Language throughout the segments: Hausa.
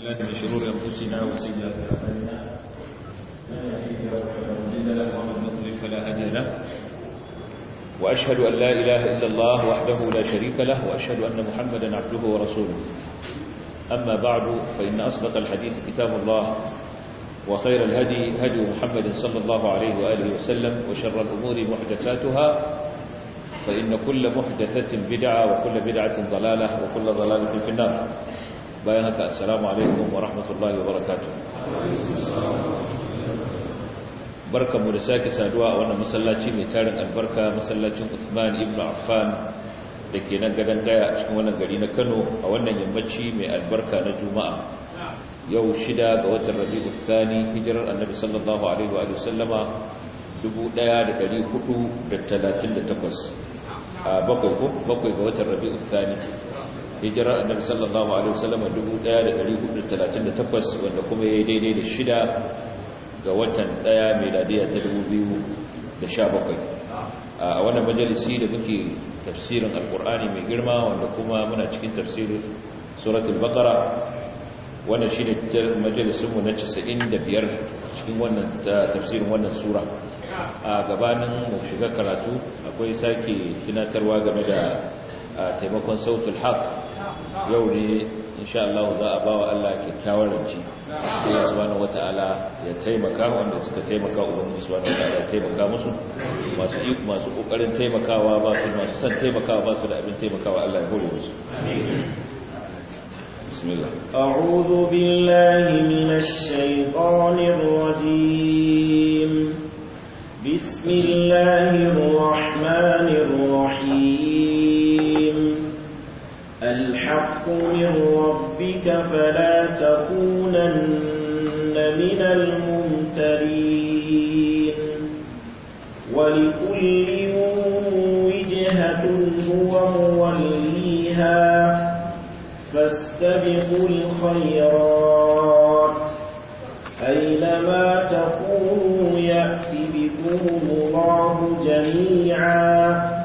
بالله من شرور أنفسنا وسيئات أعمالنا من يهده الله فلا مضل له ومن يضلل فلا هادي له وأشهد أن لا إله إلا الله وحده لا شريك له وأشهد أن محمدا عبده ورسوله أما بعد فإن أصدق الحديث كتاب الله وخير الهدي هدي محمد صلى الله عليه وآله وسلم وشر الأمور محدثاتها فإن كل محدثة بدعة وكل بدعة ضلالة وكل ضلالة في النار بيانك السلام عليكم ورحمة الله وبركاته بركة مرساك سادواء وانا مسلاتي ميتارن البركة مسلاتي عثمان ابن عفان da ke nan gadon daya a cikin wannan gari na kano a wannan yammaci mai albarka na juma'a yau shida ga watan rabi'u thani hijirar annabi sallallahu alaihi wa sallama 1438 a bakwai ko bakwai ga watan rabi'u thani hijirar annabi sallallahu alaihi wa sallama 1438 wanda kuma yayi daidai da shida ga watan daya miladiya ta 2017 a wannan majalisi da muke tafsirin alkur'ani mai girma wanda kuma muna cikin tafsirin suratul baqara wannan shine majalisin mu na 95 cikin wannan tafsirin wannan sura a gabanin mu shiga karatu akwai sake tunatarwa game da taimakon sautul haq yau ne insha Allah za a bawa Allah kyakkyawar ranci Allah subhanahu wataala ya taimaka wanda suka taimaka ubangiji subhanahu wataala ya taimaka musu masu iko masu kokarin taimakawa ba su masu san taimakawa ba su da abin taimakawa Allah ya hore musu bismillah a'udhu billahi minash shaitanir rajim bismillahir rahmanir rahim الحق من ربك فلا تكونن من الممترين ولكل وجهة هو موليها فاستبقوا الخيرات أينما تكونوا يأتي بكم الله جميعا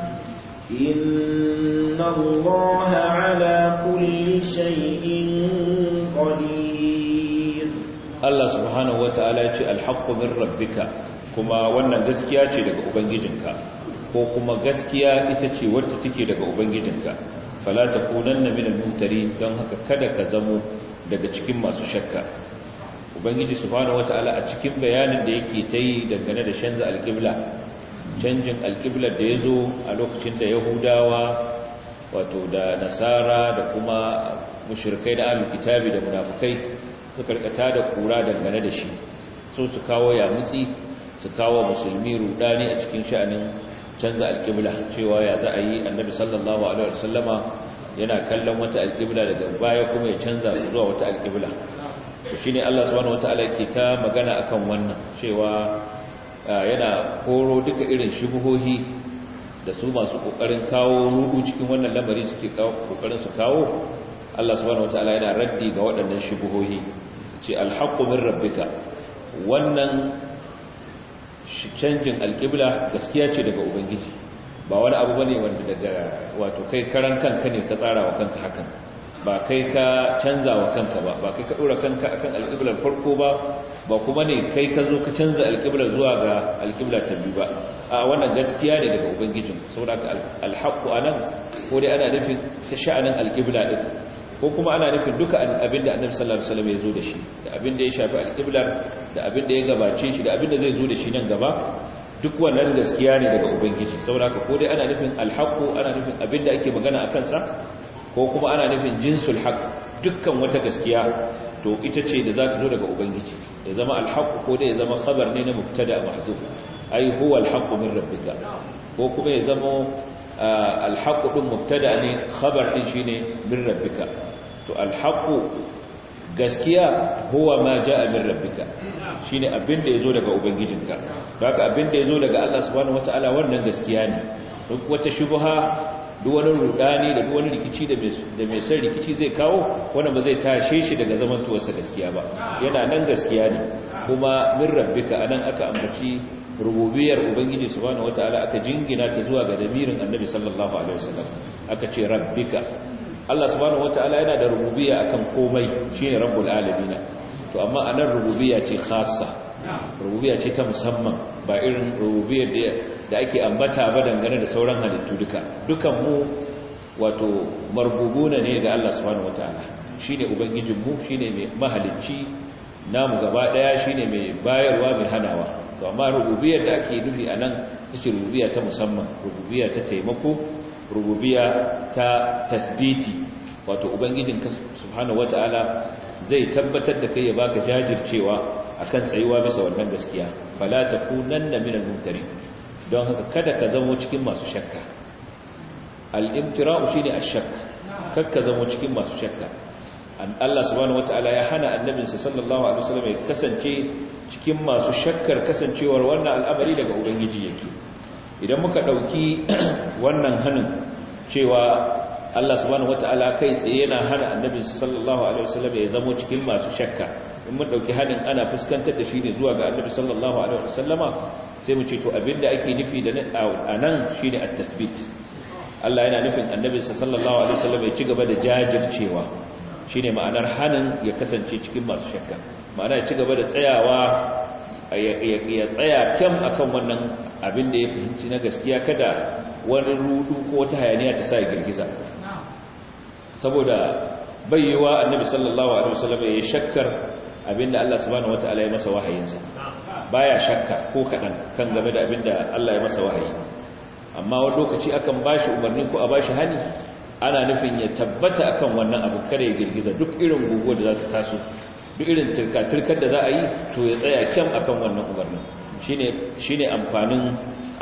إن الله على كل شيء قدير الله سبحانه وتعالى يقول الحق من ربك كما wannan gaskiya ce daga ubangijinka ko kuma gaskiya ita ce wacce take daga ubangijinka fala takunanna minal mumtari don haka kada ka zamo daga cikin masu shakka ubangiji subhanahu wataala a cikin bayanin da yake tayi dangane da shanza alqibla canjin alƙiblar da ya zo a lokacin da yahudawa wato da nasara da kuma mushirkai da ahlul kitabi da munafukai suka rikata da kura dangane da shi so su kawo yamutsi su kawo musulmi rudani a cikin sha'anin canza alƙibla cewa ya za a yi annabi sallallahu alaihi wasallama yana kallon wata alƙibla daga baya kuma ya canza zuwa wata alƙibla to shine Allah subhanahu wataala yake ta magana akan wannan cewa yana koro duka irin shubuhohi da su masu kokarin kawo rudu cikin wannan lamari suke kokarin su kawo Allah subhanahu wataala yana raddi ga waɗannan shubuhohi ce alhaqqu min rabbika wannan canjin alqibla gaskiya ce daga ubangiji ba wani abu bane wanda daga wato kai karan kanka ne ka tsara wa kanka hakan ba kai ka canza wa kanka ba ba kai ka dora kanka akan alqiblar farko ba ba kuma ne kai ka zo ka canza alƙibla zuwa ga alƙibla ta biyu ba a wannan gaskiya ne daga ubangijin saboda alhaqqu anan ko dai ana nufin ta sha'anin alƙibla din ko kuma ana nufin duka abin da annabi sallallahu alaihi wasallam ya zo da shi da abin da ya shafi alƙiblar da abin da ya gabace shi da abin da zai zo da shi nan gaba duk wannan gaskiya ne daga ubangiji saboda ko dai ana nufin alhaqqu ana nufin abin da ake magana akan sa ko kuma ana nufin jinsul haqq dukkan wata gaskiya to ita ce da za ta zo daga ubangiji ya zama alhaqqu ko da ya zama khabar ne na mubtada mahdhuf ai huwa alhaqqu min rabbika ko kuma ya zama alhaqqu din mubtada ne khabar din shine min rabbika to alhaqqu gaskiya huwa ma jaa min rabbika shine abin da yazo daga ubangijinka haka abin da yazo daga Allah subhanahu wataala wannan gaskiya ne duk wata shubha duk wani rudani da duk wani rikici da mai san rikici zai kawo wannan ba zai tashe shi daga zamantowarsa gaskiya ba yana nan gaskiya ne kuma min rabbika anan aka ambaci rububiyar ubangiji subhanahu wataala aka jingina ta zuwa ga damirin annabi sallallahu alaihi wasallam aka ce rabbika Allah subhanahu wataala yana da rububiyya akan komai shine rabbul alamin to amma anan rububiyya ce khassa rububiyya ce ta musamman ba irin rububiyyar da ake ambata ba dangane da sauran halittu duka dukan mu wato marbubuna ne ga Allah subhanahu wataala shine ubangijin mu shine mai mahalicci namu gaba daya shine mai bayarwa mai hanawa to amma rububiyyar da ake nufi anan take rububiyya ta musamman rububiyya ta taimako rububiyya ta tasbiti wato ubangijin ka subhanahu wataala zai tabbatar da kai ya baka jajircewa akan tsayuwa bisa wannan gaskiya fala takunanna minal mumtarin don haka kada ka zamo cikin masu shakka al-imtira'u shine ash-shakk kakka zamo cikin masu shakka Allah subhanahu wataala ya hana annabinsa sallallahu alaihi wasallam ya kasance cikin masu shakkar kasancewar wannan al'amari daga ubangiji yake idan muka dauki wannan hanin cewa Allah subhanahu wataala kai tsaye yana hana annabinsa sallallahu alaihi wasallam ya zamo cikin masu shakka in mun dauki hanin ana fuskantar da shi ne zuwa ga annabi sallallahu alaihi wasallama sai mu ce to abinda ake nufi da anan shine at-tasbit Allah yana nufin annabi sallallahu alaihi wasallam ya ci gaba da jajircewa shine ma'anar hanin ya kasance cikin masu shakka ma'ana ya ci gaba da tsayawa ya tsaya kyam akan wannan abin da ya fahimci na gaskiya kada wani rudu ko wata hayaniya ta sa ya girgiza saboda bayyewa annabi sallallahu alaihi wasallam ya shakkar abinda Allah subhanahu wataala ya masa wahayinsa baya shakka ko kadan kan game da abinda Allah ya masa wahayi amma wani lokaci akan bashi umarni ko a bashi hani ana nufin ya tabbata akan wannan abu kada ya girgiza duk irin guguwa da za ta taso duk irin turka-turkar da za a yi to ya tsaya kyam akan wannan umarnin shine amfanin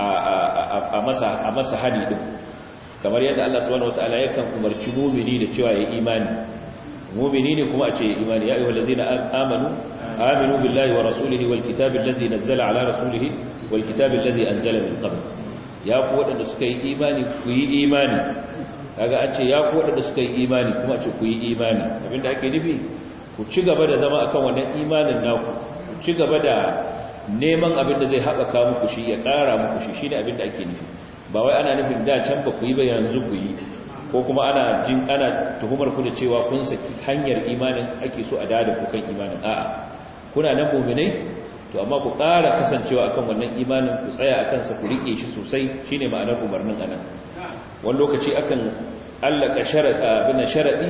a masa a masa hani din kamar yadda Allah subhanahu wataala yakan umarci mu'mini da cewa ya imani mu'mini ne kuma a ce imani ya ayyuhal ladina amanu aminu billahi wa rasulihi wal kitabil ladzi nazzala ala rasulihi wal kitabil ladzi anzala min qabl ya ku wadanda suka yi imani ku yi imani kaga an ce ya ku wadanda suka yi imani kuma a ce ku yi imani abinda ake nufi ku ci gaba da zama akan wannan imanin naku ku ci gaba da neman abin da zai haɓaka muku shi ya ƙara muku shi shine abin da ake nufi ba wai ana nufin da can ba ku yi ba yanzu ku yi ko kuma ana jin ana tuhumar ku da cewa kun saki hanyar imanin ake so a dada ku kan imanin a'a kuna nan mu'minai to amma ku ƙara kasancewa akan wannan imanin ku tsaya akan sa ku rike shi sosai shine ma'anar umarnin anan wani lokaci akan allaka sharadi bin sharadi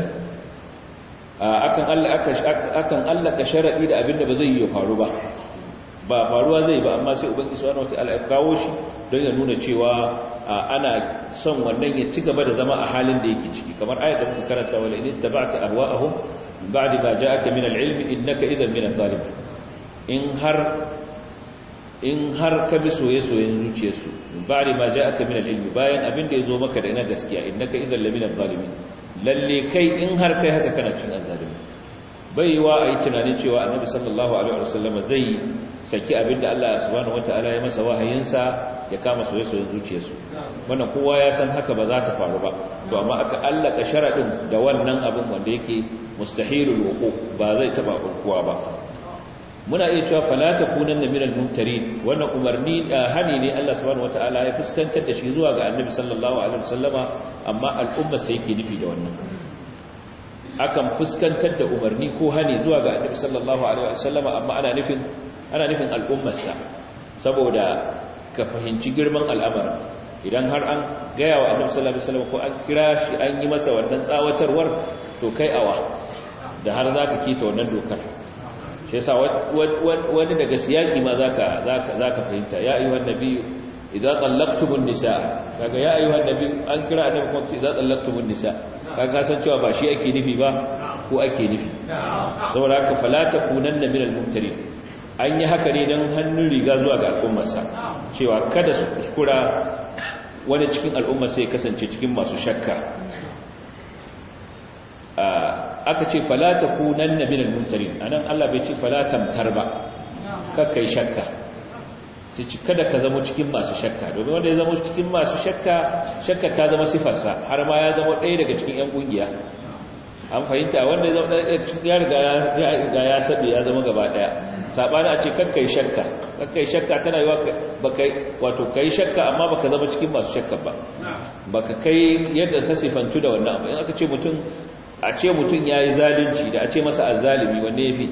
akan allaka akan allaka sharadi da abinda ba zai yi faru ba ba faruwa zai ba amma sai ubangiji subhanahu wataala ya kawo shi don ya nuna cewa ana son wannan ya ci gaba da zama a halin da yake ciki kamar ayat da muka karanta wala in tabata ahwa'ahum min ba'di ma ja'aka min al-ilmi innaka idhan min adh-dhalimin in har in har ka bi soye-soyen zuciyarsu min ba'di ma ja'aka min al-ilmi bayan abin da yazo maka da ina gaskiya innaka idhan min adh-dhalimin lalle kai in har kai haka kana cin azzalimi bai yi wa a yi tunanin cewa annabi sallallahu alaihi wasallam zai saki abinda Allah subhanahu wataala ya masa wahayinsa ya kama soyayyen zuciyarsu wannan kowa ya san haka ba za ta faru ba to amma aka allaka sharadin da wannan abin wanda yake mustahilul wuqu ba zai taba kowa ba muna iya cewa fala takunanna minal mumtarin wannan umarni hani ne Allah subhanahu wataala ya fuskantar da shi zuwa ga annabi sallallahu alaihi wasallama amma al'umma sai yake nufi da wannan akan fuskantar da umarni ko hani zuwa ga annabi sallallahu alaihi wasallama amma ana nufin ana nufin al'ummarsa saboda ka fahimci girman al'amarin idan har an gaya wa annabi sallallahu alaihi wasallam ko an kira shi an yi masa wannan tsawatarwar to kai awa da har zaka kita wannan dokar shi yasa wani daga siyaki ma zaka zaka zaka fahimta ya ayyuhan nabiyyu idza tallaqtumun nisaa kaga ya ayyuhan nabiyyu an kira annabi kuma idza tallaqtumun nisaa kaga san cewa ba shi ake nufi ba ko ake nufi saboda haka fala takunanna minal mumtarin an yi haka ne don hannun riga zuwa ga al'ummarsa cewa kada su kuskura wani cikin al'ummar sai kasance cikin masu shakka aka ce falata kunan na minal mumtarin a nan allah bai ce falatamtar ba kakkai shakka sai ci kada ka zama cikin masu shakka domin wanda ya zama cikin masu shakka shakka ta zama sifarsa har ma ya zama ɗaya daga cikin 'yan ƙungiya an fahimta wanda ya zama ɗaya cikin ya riga ya saɓe ya zama gaba ɗaya saɓani a ce kakkai shakka kai shakka tana yiwa baka wato kai shakka amma baka zama cikin masu shakka ba baka kai yadda ka sifantu da wannan abu in aka ce mutum a ce mutum yayi zalunci da a ce masa azzalimi wanne yafi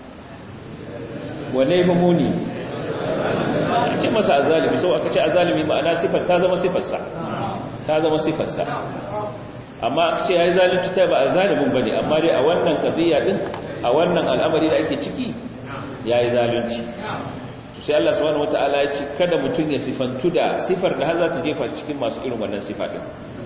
wanne yafi muni a ce masa azzalimi sau aka ce azzalimi ma'ana sifar ta zama sifarsa ta zama sifarsa amma aka ce yayi zalunci ta ba azzalimin bane amma dai a wannan qadiya din a wannan al'amari da ake ciki yayi zalunci sai Allah subhanahu wataala ya ce kada mutum ya sifantu da sifar da har za ta jefa cikin masu irin wannan sifa din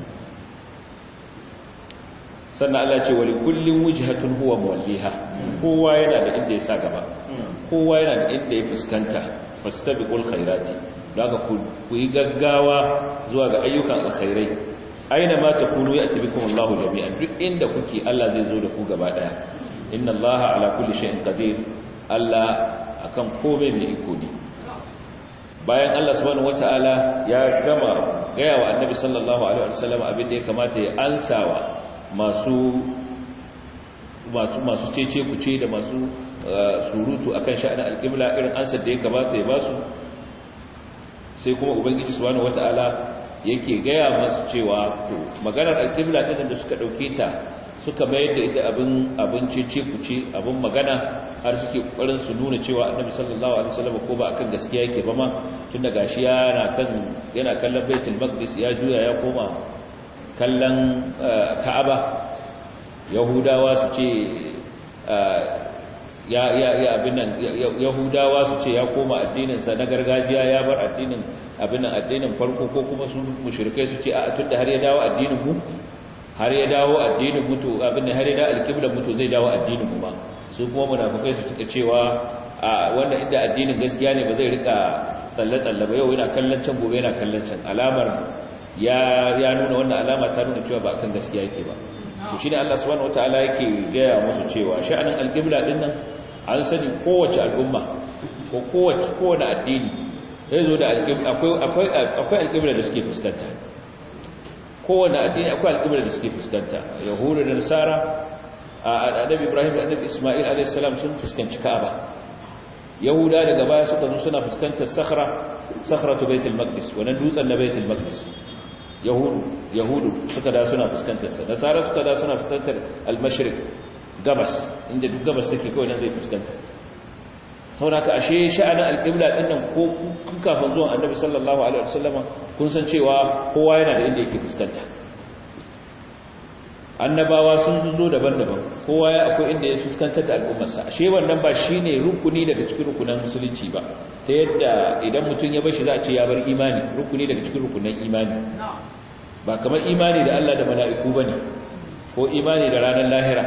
sannan Allah ce wali kullin wujhatun huwa muwalliha kowa yana da inda ya sa gaba kowa yana da inda ya fuskanta fastabiqul khairati daga ku yi gaggawa zuwa ga ayyukan alkhairai aina ma takunu ya'ti bikum Allahu jami'an duk inda kuke Allah zai zo da ku gaba daya inna Allaha ala kulli shay'in qadir Allah akan komai mai iko ne bayan Allah subhanahu wataala ya gama gaya wa annabi sallallahu alaihi wasallam abin da ya kamata ya ansawa masu masu masu cece kuce da masu surutu akan sha'anin alqibla irin ansar da ya kamata ya basu sai kuma ubangiji subhanahu wataala yake gaya masu cewa to maganar alqibla din da suka dauke ta suka mayar da ita abin abin cece kuce abin magana har suke kokarin su nuna cewa annabi sallallahu alaihi wasallam ko ba akan gaskiya yake ba ma tunda gashi yana kan yana kallon baitul maqdis ya juya ya koma kallon ka'aba yahudawa su ce ya ya ya abin nan yahudawa su ce ya koma addinin sa na gargajiya ya bar addinin abin nan addinin farko ko kuma su mushrikai su ce a tunda har ya dawo addinin mu har ya dawo addinin mutu abin har ya dawo alqibla mutu zai dawo addinin mu ba su kuma munafikai su tuka cewa a wanda inda addinin gaskiya ne ba zai rika tsalle-tsalle ba yau yana kallon can gobe yana kallon can alamar ya ya nuna wannan alama ta nuna cewa ba akan gaskiya yake ba to shine Allah subhanahu wataala yake gaya musu cewa sha'anin alqibla din nan an sani kowace al'umma ko kowace kowane addini zai zo da alqibla akwai akwai akwai alqibla da suke fuskanta kowane addini akwai alqibla da suke fuskanta yahudu da nasara annabi ibrahim da annabi isma'il alayhi salam sun fuskanci ka'aba yahuda daga baya suka zo suna fuskantar sakhra sakhratu baitul maqdis wannan dutsen na baitul maqdis yahudu yahudu suka da suna fuskantar sa nasara suka da suna fuskantar al-mashriq gabas inda duk gabas take kawai nan zai fuskanta saboda ka ashe sha'anin al-qibla din nan ko kun kafin zuwan annabi sallallahu alaihi wasallama kun san cewa kowa yana da inda yake fuskanta annabawa sun zo daban-daban kowa ya akwai inda ya fuskantar da al'ummarsa ashe wannan ba shine rukuni daga cikin rukunan musulunci ba ta yadda idan mutum ya bashi za a ce ya bar imani rukuni daga cikin rukunan imani ba kamar imani da Allah da mala'iku bane ko imani da ranar lahira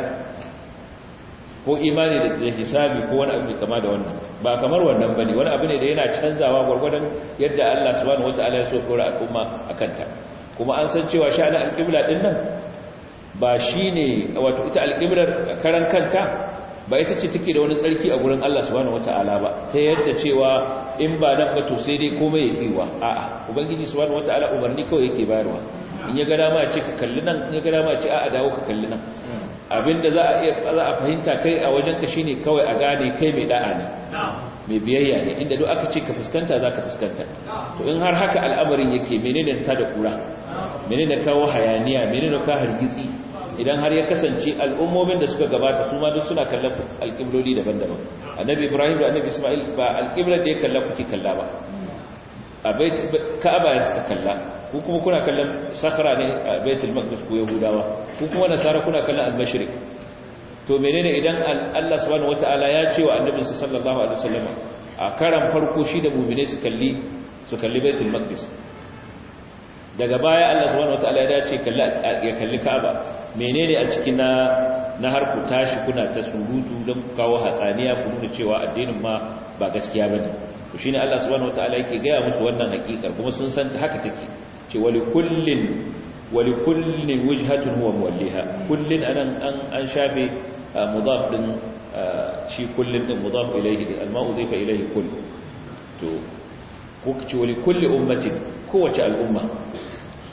ko imani da hisabi ko wani abu kama da wannan ba kamar wannan bane wani abu ne da yana canzawa gwargwadon yadda Allah subhanahu wataala ya so dora al'umma akan ta kuma an san cewa sha'anin alqibla din nan ba shi ne wato ita alƙiblar karan kanta ba ita ce take da wani tsarki a gurin Allah subhanahu wata'ala ba ta yadda cewa in ba nan ba to sai dai komai ya kiwa a'a ubangiji subhanahu wata'ala umarni kawai yake bayarwa in ya ga dama ce ka kalli nan in ya ga dama ce a'a dawo ka kalli nan abinda za a iya za a fahimta kai a wajen ka shine kawai a gane kai mai da'a ne mai biyayya ne inda duk aka ce ka fuskanta za ka fuskanta to in har haka al'amarin yake menene ta da kura menene kawo hayaniya menene kawo hargitsi idan har ya kasance al'ummomin da suka gabata su ma duk suna kallon alƙibloli daban-daban annabi ibrahim da annabi isma'il ba alƙiblar da ya kalla kuke kalla ba a bait ka'aba ya suka kalla ku kuma kuna kallon sakhra ne a baitul maqdis ko yahudawa ku kuma nasara kuna kallon al-mashriq to menene idan Allah subhanahu wataala ya ce wa annabi sallallahu alaihi wasallam a karan farko shi da mu'mine su kalli su kalli baitul maqdis daga baya Allah subhanahu wataala ya dace ya kalli ka'aba menene a cikin na na har ku tashi kuna ta surutu don kawo hatsaniya ku nuna cewa addinin ma ba gaskiya bane to shine Allah subhanahu wataala yake gaya musu wannan hakikar kuma sun san haka take ce wali kullin wali kullin wajhatun huwa muwalliha kullin anan an an shafe mudaf din shi kullin din mudaf ilayhi al-ma'u dhifa ilayhi kull to ko ce wali kulli ummatin kowace al'umma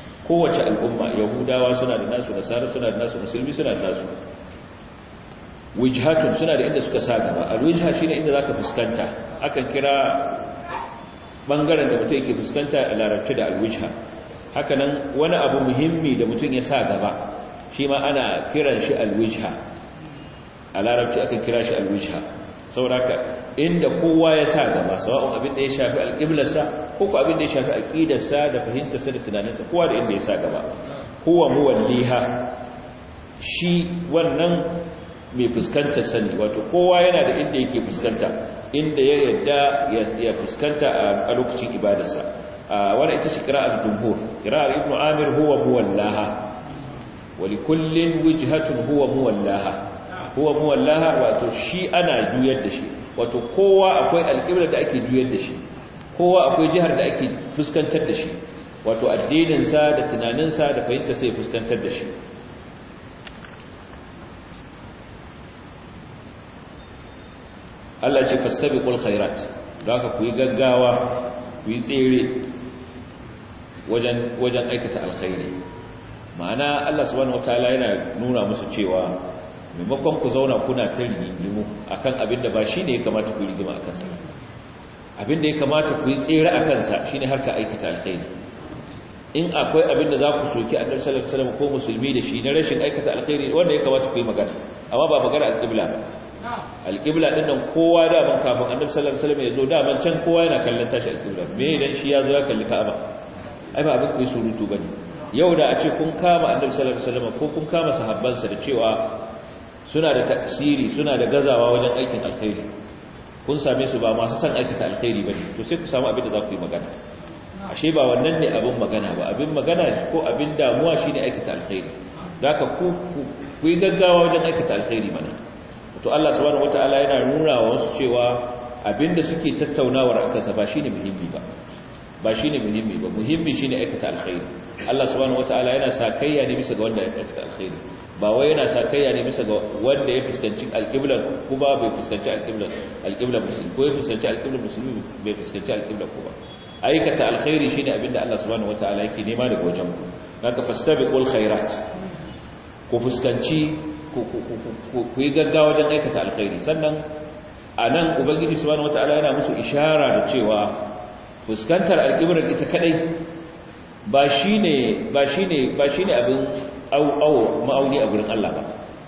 kowace al'umma yahudawa suna da nasu nasara suna da nasu musulmi suna da nasu wijhatun suna da inda suka sa gaba alwijha shine inda zaka fuskanta akan kira bangaren da mutum yake fuskanta a larabci da alwijha hakanan wani abu muhimmi da mutum ya sa gaba shi ma ana kiran shi alwijha a larabci akan kira shi alwijha sauraka inda kowa ya sa gaba sawa'un abin da ya shafi alƙiblarsa ko ko abin da ya shafi aqidarsa da fahimtarsa da tunaninsa kowa da inda ya sa gaba huwa muwalliha shi wannan mai fuskantar sani wato kowa yana da inda yake fuskanta inda ya yadda ya fuskanta a lokacin ibadarsa wani ita ce kira'ar jumhur kira'ar ibn amir huwa muwallaha wa likullin wijhatun huwa muwallaha huwa muwallaha wato shi ana juyar da shi wato kowa akwai alƙiblar da ake juyar da shi kowa akwai jihar da ake fuskantar da shi wato addininsa da tunaninsa da fahimta sai fuskantar da shi Allah ce fastabiqul khairat haka ku yi gaggawa ku yi tsere wajen wajen aikata alkhairi ma'ana Allah subhanahu wataala yana nuna musu cewa maimakon ku zauna kuna ta rigimu akan abin da ba shine ya kamata ku rigima akan sa abin da ya kamata ku yi tsere akan sa shine harka aikata alkhairi in akwai abin da za ku soki annabi sallallahu alaihi wasallam ko musulmi da shi na rashin aikata alkhairi wanda ya kamata ku yi magana amma ba magana alqibla ba alƙibla ɗin nan kowa daman kafin annabi sallallahu alaihi wasallam ya zo daman can kowa yana kallon tashi alƙibla me idan shi ya zo ya kalli ka'aba ai ba abin kuyi surutu bane yau da a ce kun kama annabi sallallahu alaihi wasallam ko kun kama sahabbansa da cewa suna da taksiri suna da gazawa wajen aikin alkhairi kun same su ba masu san aikata alkhairi bane to sai ku samu abin da za ku yi magana ashe ba wannan ne abin magana ba abin magana ko abin damuwa shine aikata alkhairi da haka ku ku yi gaggawa wajen aikata alkhairi mana to Allah subhanahu wataala yana nuna wa wasu cewa abinda suke tattaunawar akansa ba shine muhimmi ba ba shine muhimmi ba muhimmi shine aikata alkhairi Allah subhanahu wataala yana sakayya ne bisa ga wanda ya aikata alkhairi ba wai yana sakayya ne bisa ga wanda ya fuskanci alqibla kuma bai fuskanci alqibla alqibla musulmi ko ya fuskanci alqibla musulmi bai fuskanci alqibla kuma aikata alkhairi shine abinda Allah subhanahu wataala yake nema daga wajen ku haka fastabiqul khairat ku fuskanci ku yi gaggawa don aikata alkhairi sannan a nan ubangiji subhanahu wata'ala yana musu ishara da cewa fuskantar alƙibrar ita kadai ba shine ba shine ba shine abin au ma'auni a gurin Allah ba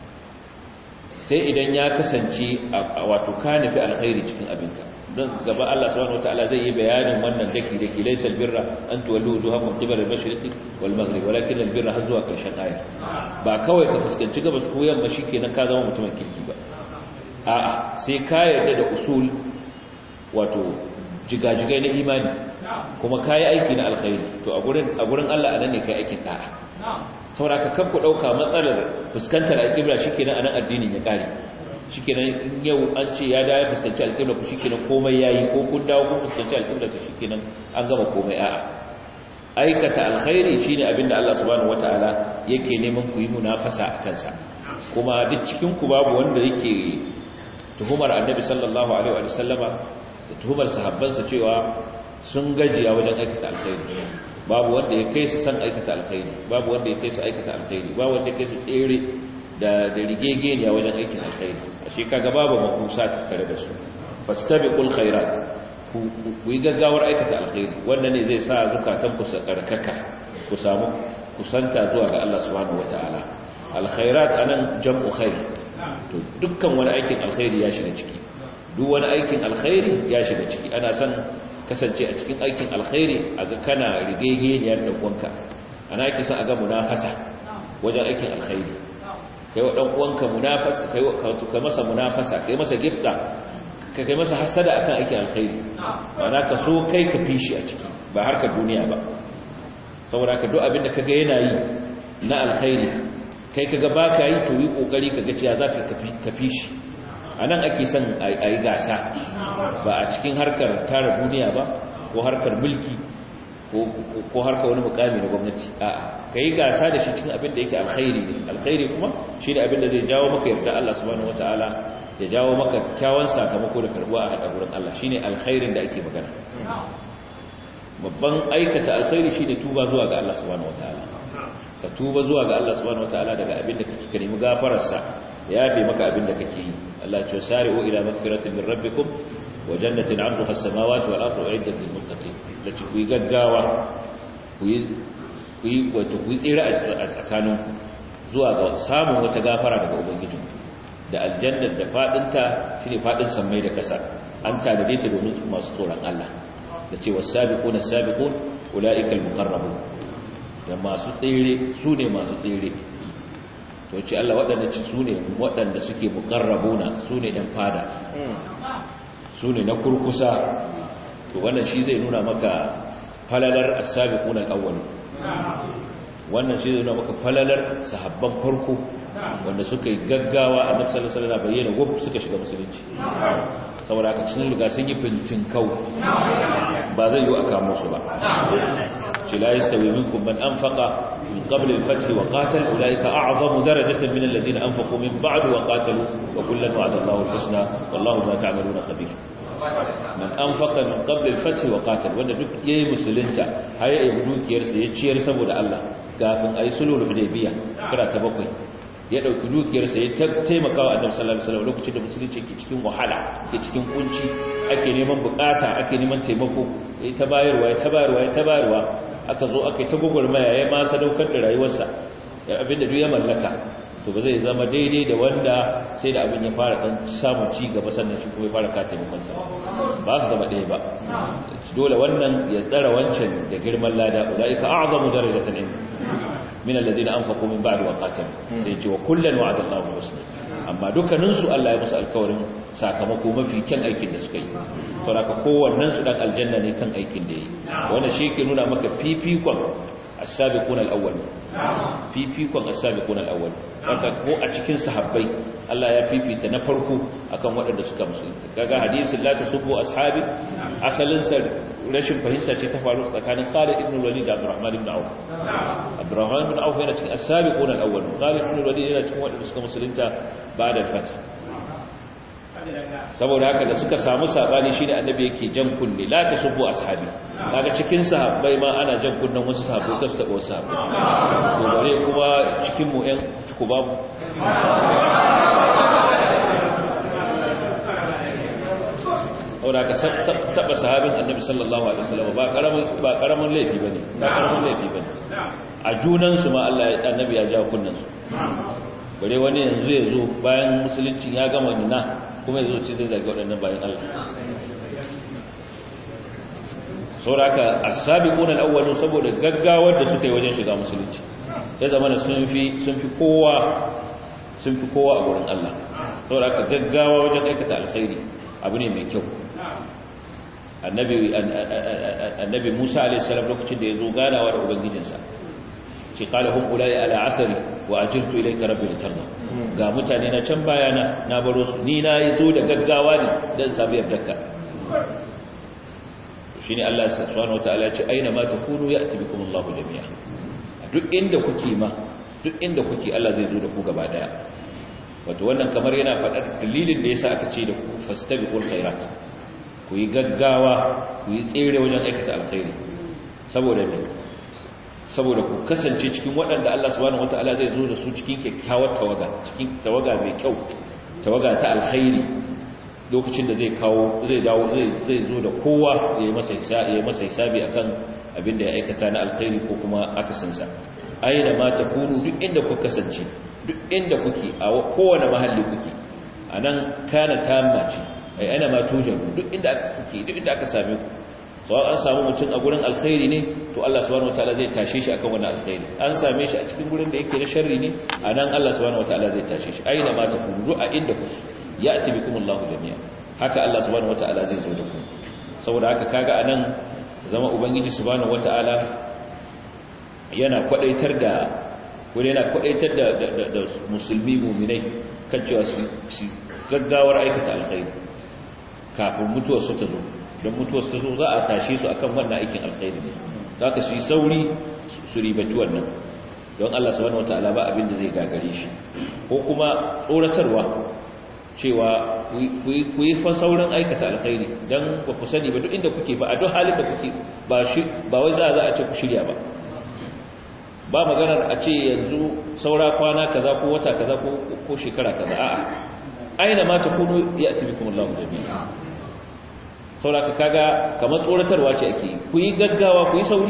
sai idan ya kasance wato ka nufi alkhairi cikin abinka don gaba Allah subhanahu wataala zai yi bayanin wannan daki daki laysal birra an tuwallu wujuhakum qibala al-mashriqi wal maghrib walakin al-birra har zuwa karshen aya ba kawai ka fuskanci gabas ko yamma shikenan ka zama mutumin kirki ba a'a sai ka yarda da usul wato jigajigai na imani kuma kai aiki na alkhairi to a gurin a gurin Allah anan ne kai aikin da'a saboda ka kanku dauka matsalar fuskantar al-qibla shikenan anan addinin ya kare shikenan yau an ce ya dawo fuskanci alƙibla ku shikenan komai yayi ko kun dawo kun fuskanci alƙibla sa shikenan an gama komai a'a aikata alkhairi shine abinda Allah subhanahu wataala yake neman ku yi munafasa a kansa kuma duk cikin ku babu wanda yake tuhumar annabi sallallahu alaihi wa sallama da tuhumar sahabbansa cewa sun gajiya wajen aikata alkhairi babu wanda ya kai su san aikata alkhairi babu wanda ya kai su aikata alkhairi babu wanda ya kai su tsere da da rigegeniya wajen aikin alkhairi ashe kaga babu makusa tattare da su fastabiqul khairat ku yi gaggawar aikata alkhairi wannan ne zai sa zukatan ku su karkaka ku samu kusanta zuwa ga Allah subhanahu wataala alkhairat anan jam'u khair to dukkan wani aikin alkhairi ya shiga ciki duk wani aikin alkhairi ya shiga ciki ana son kasance a cikin aikin alkhairi aga kana rigegeniyar da uwanka ana yake son aga munafasa wajen aikin alkhairi kai wa dan uwanka munafasa kai ka masa munafasa kai masa gifta ka kai masa hasada akan aikin alkhairi ma'ana ka so kai ka fishi a ciki ba harkar duniya ba saboda ka duk abin da kaga yana yi na alkhairi kai kaga baka yi to yi kokari kaga cewa zaka ka fishi anan ake son a yi gasa ba a cikin harkar tara duniya ba ko harkar mulki ko harkar wani mukami na gwamnati a'a ka yi gasa da shi cikin abin da yake alkhairi ne alkhairi kuma shi ne abin da zai jawo maka yarda Allah subhanahu wataala ya jawo maka kyawun sakamako da karbuwa a hada gurin Allah shine alkhairin da ake magana babban aikata alkhairi shine tuba zuwa ga Allah subhanahu wataala ka tuba zuwa ga Allah subhanahu wataala daga abin da kake ka nemi gafararsa ya yafe maka abin da kake yi Allah ce sari'u ila magfiratin min rabbikum wa jannatin 'arduha as-samawati wal ardu u'iddat lil muttaqin da ku yi gaggawa ku yi ku yi wato ku yi tsira a tsakaninku zuwa ga samun wata gafara daga ubangijin da aljannar da fadinta shine fadin sammai da kasa an tadade ta domin masu tsoron Allah da ce wasabiquna sabiqun ulaika almuqarrabun da masu tsire su ne masu tsire to ce Allah waɗanda ci su ne waɗanda suke muqarrabuna su ne ɗan fada su ne na kurkusa to wannan shi zai nuna maka falalar as-sabiquna al-awwal wannan shi zai maka falalar sahabban farko wanda suka yi gaggawa a nan sallallahu alaihi bayyana wuf suka shiga musulunci saboda haka sun riga sun yi fintin kau ba zai yi aka musu ba shi la yastawi minkum man anfaqa min qabl al-fath wa qatal ulaika a'zamu darajatan min alladhina anfaqu min ba'd wa qatalu wa kullan wa'ada Allahu al-husna wallahu ma ta'maluna khabir man anfaqa min qabl al-fath wa qatal wanda duk yayi musulunta har ya yi dukiyarsa ya ciyar saboda Allah kafin ayi sulhul hudaybiya kira ta bakwai ya dauki dukiyarsa ya taimaka wa annabi sallallahu alaihi wasallam lokacin da musulunci ke cikin wahala ke cikin kunci ake neman bukata ake neman taimako ya ta bayarwa ya ta bayarwa ya ta bayarwa aka zo aka yi ta gugurmaya ya ma sadaukar da rayuwarsa ya abinda duk ya mallaka to ba zai zama daidai da wanda sai da abin ya fara dan samun ci gaba sannan shi kuma ya fara ka taimakon sa ba su zama ɗaya ba dole wannan ya tsara wancan da girman lada ulaika a'zamu darajatan inda min alladhina anfaqu min ba'd wa qatalu sai ce wa kullan wa'ada Allahu husna amma dukkanin su Allah ya musu alkawarin sakamako mafi kyan aikin da suka yi saboda kowannen su dan aljanna ne kan aikin da yi wannan shi ke nuna maka fifikon as-sabiquna al-awwal fifikon as-sabiquna al-awwal wanda ko a cikin sahabbai Allah ya fifita na farko akan waɗanda suka musulunta kaga hadisin la tasubbu ashabi asalin sa rashin fahimta ce ta faru tsakanin Khalid ibn Walid da Abdurrahman ibn Auf Abdurrahman ibn Auf yana cikin as-sabiquna al-awwal Khalid ibn Walid yana cikin waɗanda suka musulunta ba'da al-fath saboda haka da suka samu sabani shine annabi yake jan kunne la tasubbu ashabi kaga cikin sahabbai ma ana jan kunnen wasu sahabbai kasu taba wasu sahabbai to bare kuma cikin mu ɗan ku babu saboda haka taba sahabin annabi sallallahu alaihi wasallam ba karamin ba karamin laifi bane ba karamin laifi bane a junan su ma Allah ya annabi ya ja kunnen su bare wani yanzu ya zo bayan musulunci ya gama nuna kuma ya zo ci zai daga waɗannan bayan Allah sauraka as-sabiquna al-awwalun saboda gaggawar da suka yi wajen shiga musulunci ya zama sun fi sun fi kowa sun fi kowa a gurin Allah sauraka gaggawa wajen aikata alkhairi abu ne mai kyau annabi annabi Musa alayhi salam lokacin da ya zo ganawa da ubangijinsa ce qala hum ulai ala athari wa ajirtu ilayka rabbi litarda ga mutane na can bayana na baro su ni na yi zo da gaggawa ne dan samu yardarka shine Allah subhanahu wataala ya ce aina ma takunu ya'ti bikum Allahu jami'a duk inda kuke ma duk inda kuke Allah zai zo da ku gaba daya wato wannan kamar yana faɗar dalilin da yasa aka ce da ku fastabiqul khairat ku yi gaggawa ku yi tsere wajen aikata alkhairi saboda me saboda ku kasance cikin waɗanda Allah subhanahu wataala zai zo da su cikin kyakkyawar tawaga cikin tawaga mai kyau tawaga ta alkhairi lokacin da zai kawo zai dawo zai zo da kowa yayi masa yayi masa hisabi akan abin da ya aikata na alkhairi ko kuma akasin sa aina ma takunu duk inda ku kasance duk inda kuke a kowane mahalli kuke anan kana tamma ce ai ana ma tujadu duk inda kuke duk inda aka same ku sau an samu mutum a gurin alkhairi ne to Allah subhanahu wataala zai tashe shi akan wannan alkhairi an same shi a cikin gurin da yake na sharri ne anan Allah subhanahu wataala zai tashe shi aina ma takunu a inda kuke ya'ti bikumullahu jami'a haka Allah subhanahu wataala zai zo da ku saboda haka kaga anan zama ubangiji subhanahu wataala yana kwadaitar da ko yana kwadaitar da da musulmi mu'minai kan cewa su gaggawar aikata alkhairi kafin mutuwar su ta zo don mutuwar su ta zo za a tashe su akan wannan aikin alkhairi ne za ka su yi sauri su ribaci wannan don Allah subhanahu wataala ba abin da zai gagare shi ko kuma tsoratarwa cewa ku yi fa saurin aikata alkhairi don ba ku sani ba duk inda kuke ba a duk halin da kuke ba shi ba wai za a za a ce ku shirya ba ba maganar a ce yanzu saura kwana kaza ko wata kaza ko shekara kaza a'a aina ma takunu ya'ti bikum Allahu jami'a saboda kaga kamar tsoratarwa ce ake ku yi gaggawa ku yi sauri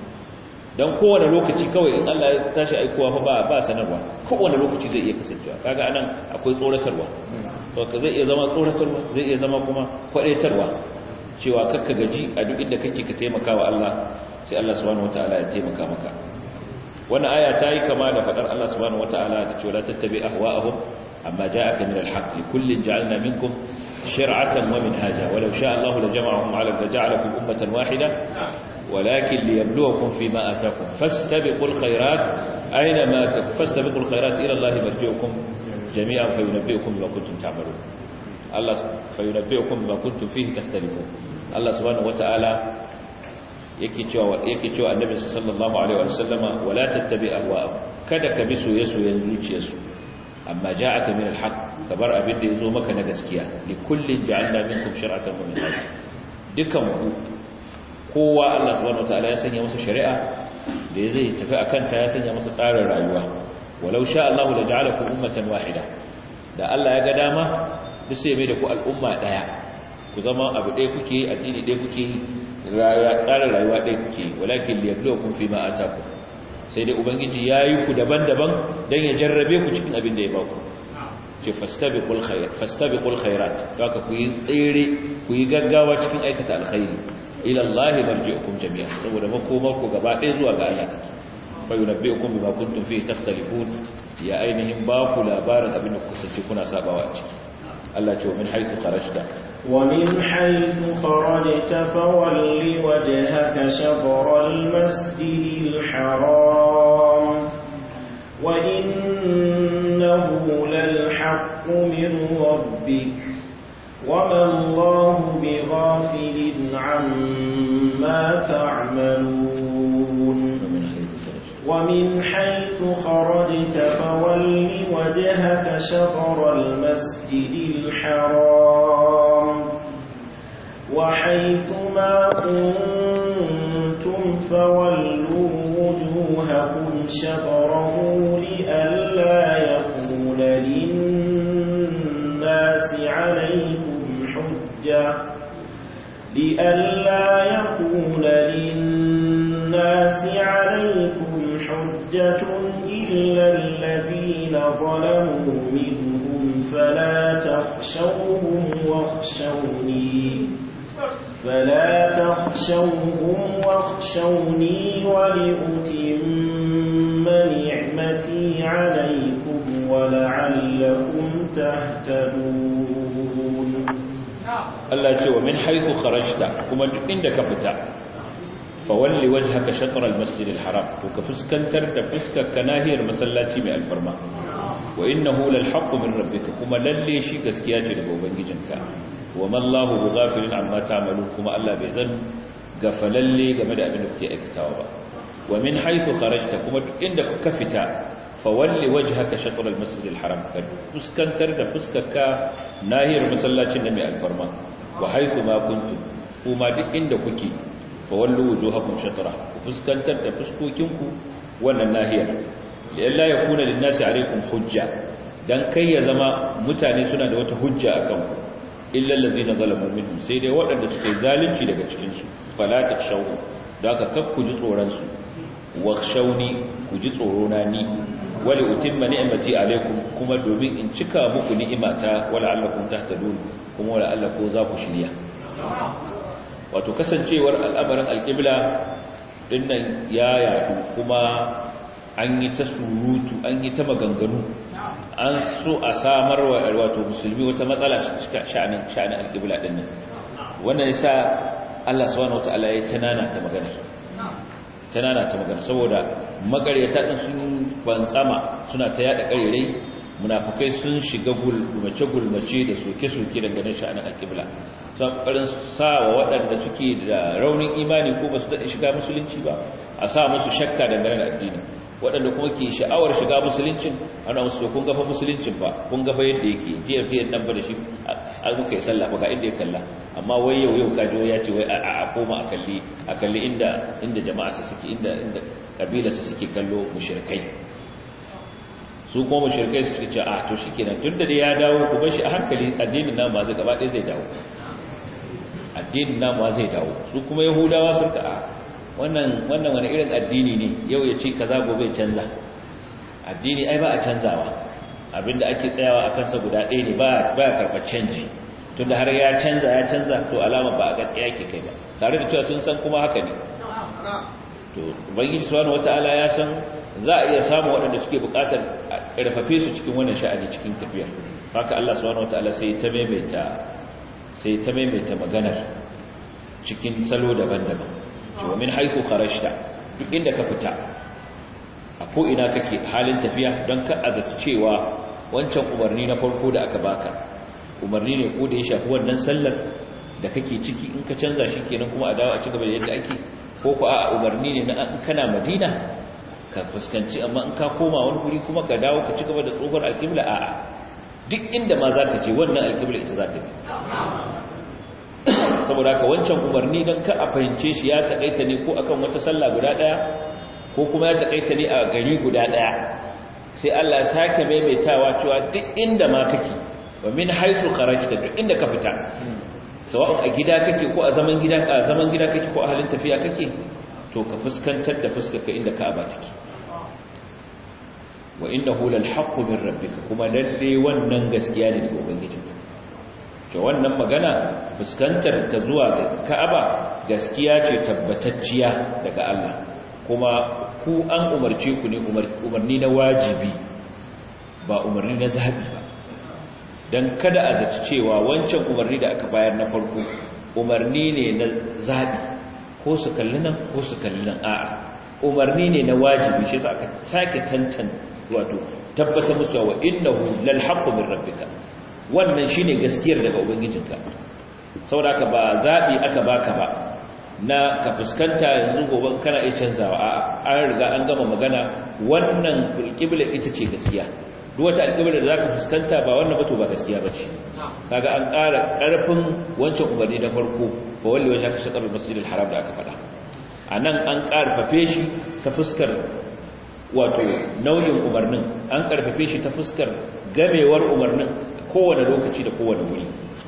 don kowane lokaci kawai in Allah ya tashi aikowa fa ba ba sanarwa kowane lokaci zai iya kasancewa kaga anan akwai tsoratarwa to ka zai iya zama tsoratarwa zai iya zama kuma kwadaitarwa cewa kakka gaji a duk inda kake ka taimaka wa Allah sai Allah subhanahu wataala ya taimaka maka wannan aya ta yi kama da fadar Allah subhanahu wataala da cewa la tattabi ahwa'ahum amma ja'aka min al-haqq likullin ja'alna minkum shir'atan wa minhaja walau sha'a Allah lajama'ahum 'ala laja'alakum ummatan wahida ولكن ليبلوكم فيما آتاكم فاستبقوا الخيرات أينما فاستبقوا الخيرات إلى الله مرجعكم جميعا فينبئكم بما كنتم تعملون الله فينبئكم بما كنتم فيه تختلفون الله سبحانه وتعالى yake cewa yake cewa annabi sallallahu alaihi wasallama wala tattabi ahwa'ahum kada ka bi soyayyen zuciyarsu amma ja'aka min alhaq kabar abin da yazo maka na gaskiya li kullin ja'alna minkum shir'atan wa minhaja dukan ku kowa Allah subhanahu wataala ya sanya masa shari'a da zai tafi akan ta ya sanya masa tsarin rayuwa walau sha Allah la ja'alakum ummatan wahida da Allah ya ga dama duk sai mai da ku al'umma daya ku zama abu ɗaya kuke addini ɗaya kuke rayuwa tsarin rayuwa ɗaya kuke walakin liyabluwakum fima atakum sai dai ubangiji yayi ku daban-daban dan ya jarrabe ku cikin abin da ya baku ce fastabiqul khairat fastabiqul khairat haka ku yi tsere ku yi gaggawa cikin aikata alkhairi ila Allah marji'ukum jami'an saboda makomar ku gaba ɗaya zuwa ga Allah take fa yunabbi'ukum bima kuntum fihi takhtalifun ya ainihin ba ku labarin abin da kuka sace kuna sabawa a ciki Allah ce wa min haythu kharajta wa min haythu kharajta fawalli wajhaka shatr al-masjid al-haram wa innahu lal-haqq min rabbik وما الله بغافل عما تعملون ومن حيث خرجت فول وجهك شطر المسجد الحرام وحيث ما كنتم فولوا وجوهكم شطره لئلا يكون للناس عليكم حجة لئلا يكون للناس عليكم حجة إلا الذين ظلموا منهم فلا تخشوهم واخشوني فلا تخشوهم واخشوني ولأتم نعمتي عليكم ولعلكم تهتدون Allah ce wa min haythu kharajta kuma duk inda ka fita fa walli wajhaka shatr al-masjid al-haram to ka fuskantar da fuskar ka nahiyar masallaci mai alfarma wa innahu lal haqqu min rabbika kuma lalle shi gaskiya ce daga ubangijinka wa man Allahu bighafilin amma ta'malu kuma Allah bai zan gafalalle game da abin da kuke aikatawa ba wa min haythu kharajta kuma duk inda ka fita fawalli wajhaka shatr al-masjid al-haram ka fuskantar da fuskarka nahiyar masallacin da mai alfarma wa haythu ma kuntum kuma duk inda kuke fawallu wujuhakum shatra ku fuskantar da fuskokinku wannan nahiyar lalla yakuna lin-nasi alaykum hujja dan kai ya zama mutane suna da wata hujja akan ku illa allazina zalamu minhum sai dai waɗanda suka yi zalunci daga cikin su fala takshawu da ka kakku ji tsoron su wakhshawni ku ji tsoro na ni wali utimma ni'mati alaikum kuma domin in cika muku ni'imata wala allakum tahtadun kuma wala Allah ko za ku shirya wato kasancewar al'amarin alqibla dinnan ya yadu kuma an yi ta surutu an yi ta maganganu an so a samar wa wato musulmi wata matsala sha'anin sha'anin alqibla dinnan wannan yasa Allah subhanahu wataala ya tanana ta magana tanana ta magana saboda makaryata din sun bantsama suna ta yada karerai munafikai sun shiga gulmace gulmace da soke-soke dangane sha'anin alqibla sun kokarin sawa waɗanda suke da raunin imani ko basu daɗe shiga musulunci ba a sa musu shakka dangane da addini waɗanda kuma ke sha'awar shiga musuluncin ana musu kun gafa musuluncin ba kun gafa yadda yake jiya fiye nan ba da shi a muka yi sallah ba ga inda ya kalla amma wai yau yau kaji ya ce wai a koma a kalli a kalli inda inda jama'a su suke inda inda kabila su suke kallo mushrikai su kuma mushrikai su suke ce a to shikenan tunda da ya dawo ku bar shi a hankali addinin nan ba zai gaba ɗaya zai dawo addinin nan ba zai dawo su kuma yahudawa sun ka a wannan wannan wani irin addini ne yau ya ce kaza gobe canza addini ai ba a canzawa abinda ake tsayawa a kansa guda ɗaya ne ba ya karɓar canji tunda har ya canza ya canza to alama ba a gaskiya ke kai ba tare da cewa sun san kuma haka ne to ubangiji subhanahu wataala ya san za a iya samu waɗanda suke buƙatar a ƙarfafe su cikin wannan sha'ani cikin tafiyar haka Allah subhanahu wataala sai ta maimaita sai ta maimaita maganar cikin salo daban-daban cewa min haifu kharajta duk inda ka fita a ko ina kake halin tafiya don ka azata cewa wancan umarni na farko da aka baka umarni ne ko da ya shafi wannan sallar da kake ciki in ka canza shi kenan kuma a dawo a cigaba da yadda ake ko ku a umarni ne na in kana madina ka fuskanci amma in ka koma wani guri kuma ka dawo ka cigaba da tsohuwar alƙibla a'a duk inda ma za ka ce wannan alƙibla ita za ta bi saboda haka wancan umarni don ka a fahimce shi ya taƙaita ne ko akan wata sallah guda ɗaya ko kuma ya taƙaita ne a gari guda ɗaya sai Allah ya sake maimaitawa cewa duk inda ma kake wa min haythu kharajta duk inda ka fita sawa'un a gida kake ko a zaman gida ka zaman gida kake ko a halin tafiya kake to ka fuskantar da fuskarka inda Ka'aba take wa innahu lal haqqu min rabbika kuma lalle wannan gaskiya ne daga ubangijinka to wannan magana fuskantar ka zuwa ga Ka'aba gaskiya ce tabbatacciya daga Allah kuma ku an umarce ku ne umarni na wajibi ba umarni na zabi ba dan kada a zaci cewa wancan umarni da aka bayar na farko umarni ne na zabi ko su kalli nan ko su kalli nan a'a umarni ne na wajibi shi aka sake tantan wato tabbatar musu wa innahu lal haqqu min rabbika wannan shine gaskiyar daga ubangijinka saboda ka ba zabi aka baka ba na ka fuskanta yanzu gobe kana iya canzawa a an riga an gama magana wannan alƙibla ita ce gaskiya duk wata alƙibla da zaka fuskanta ba wannan ba to ba gaskiya bace kaga an ƙara ƙarfin wancan umarni na farko fa walli wajhaka shatr al-masjid al-haram da aka faɗa anan an ƙarfafe shi ta fuskar wato nau'in umarnin an ƙarfafe shi ta fuskar gamewar umarnin kowane lokaci da kowane wuri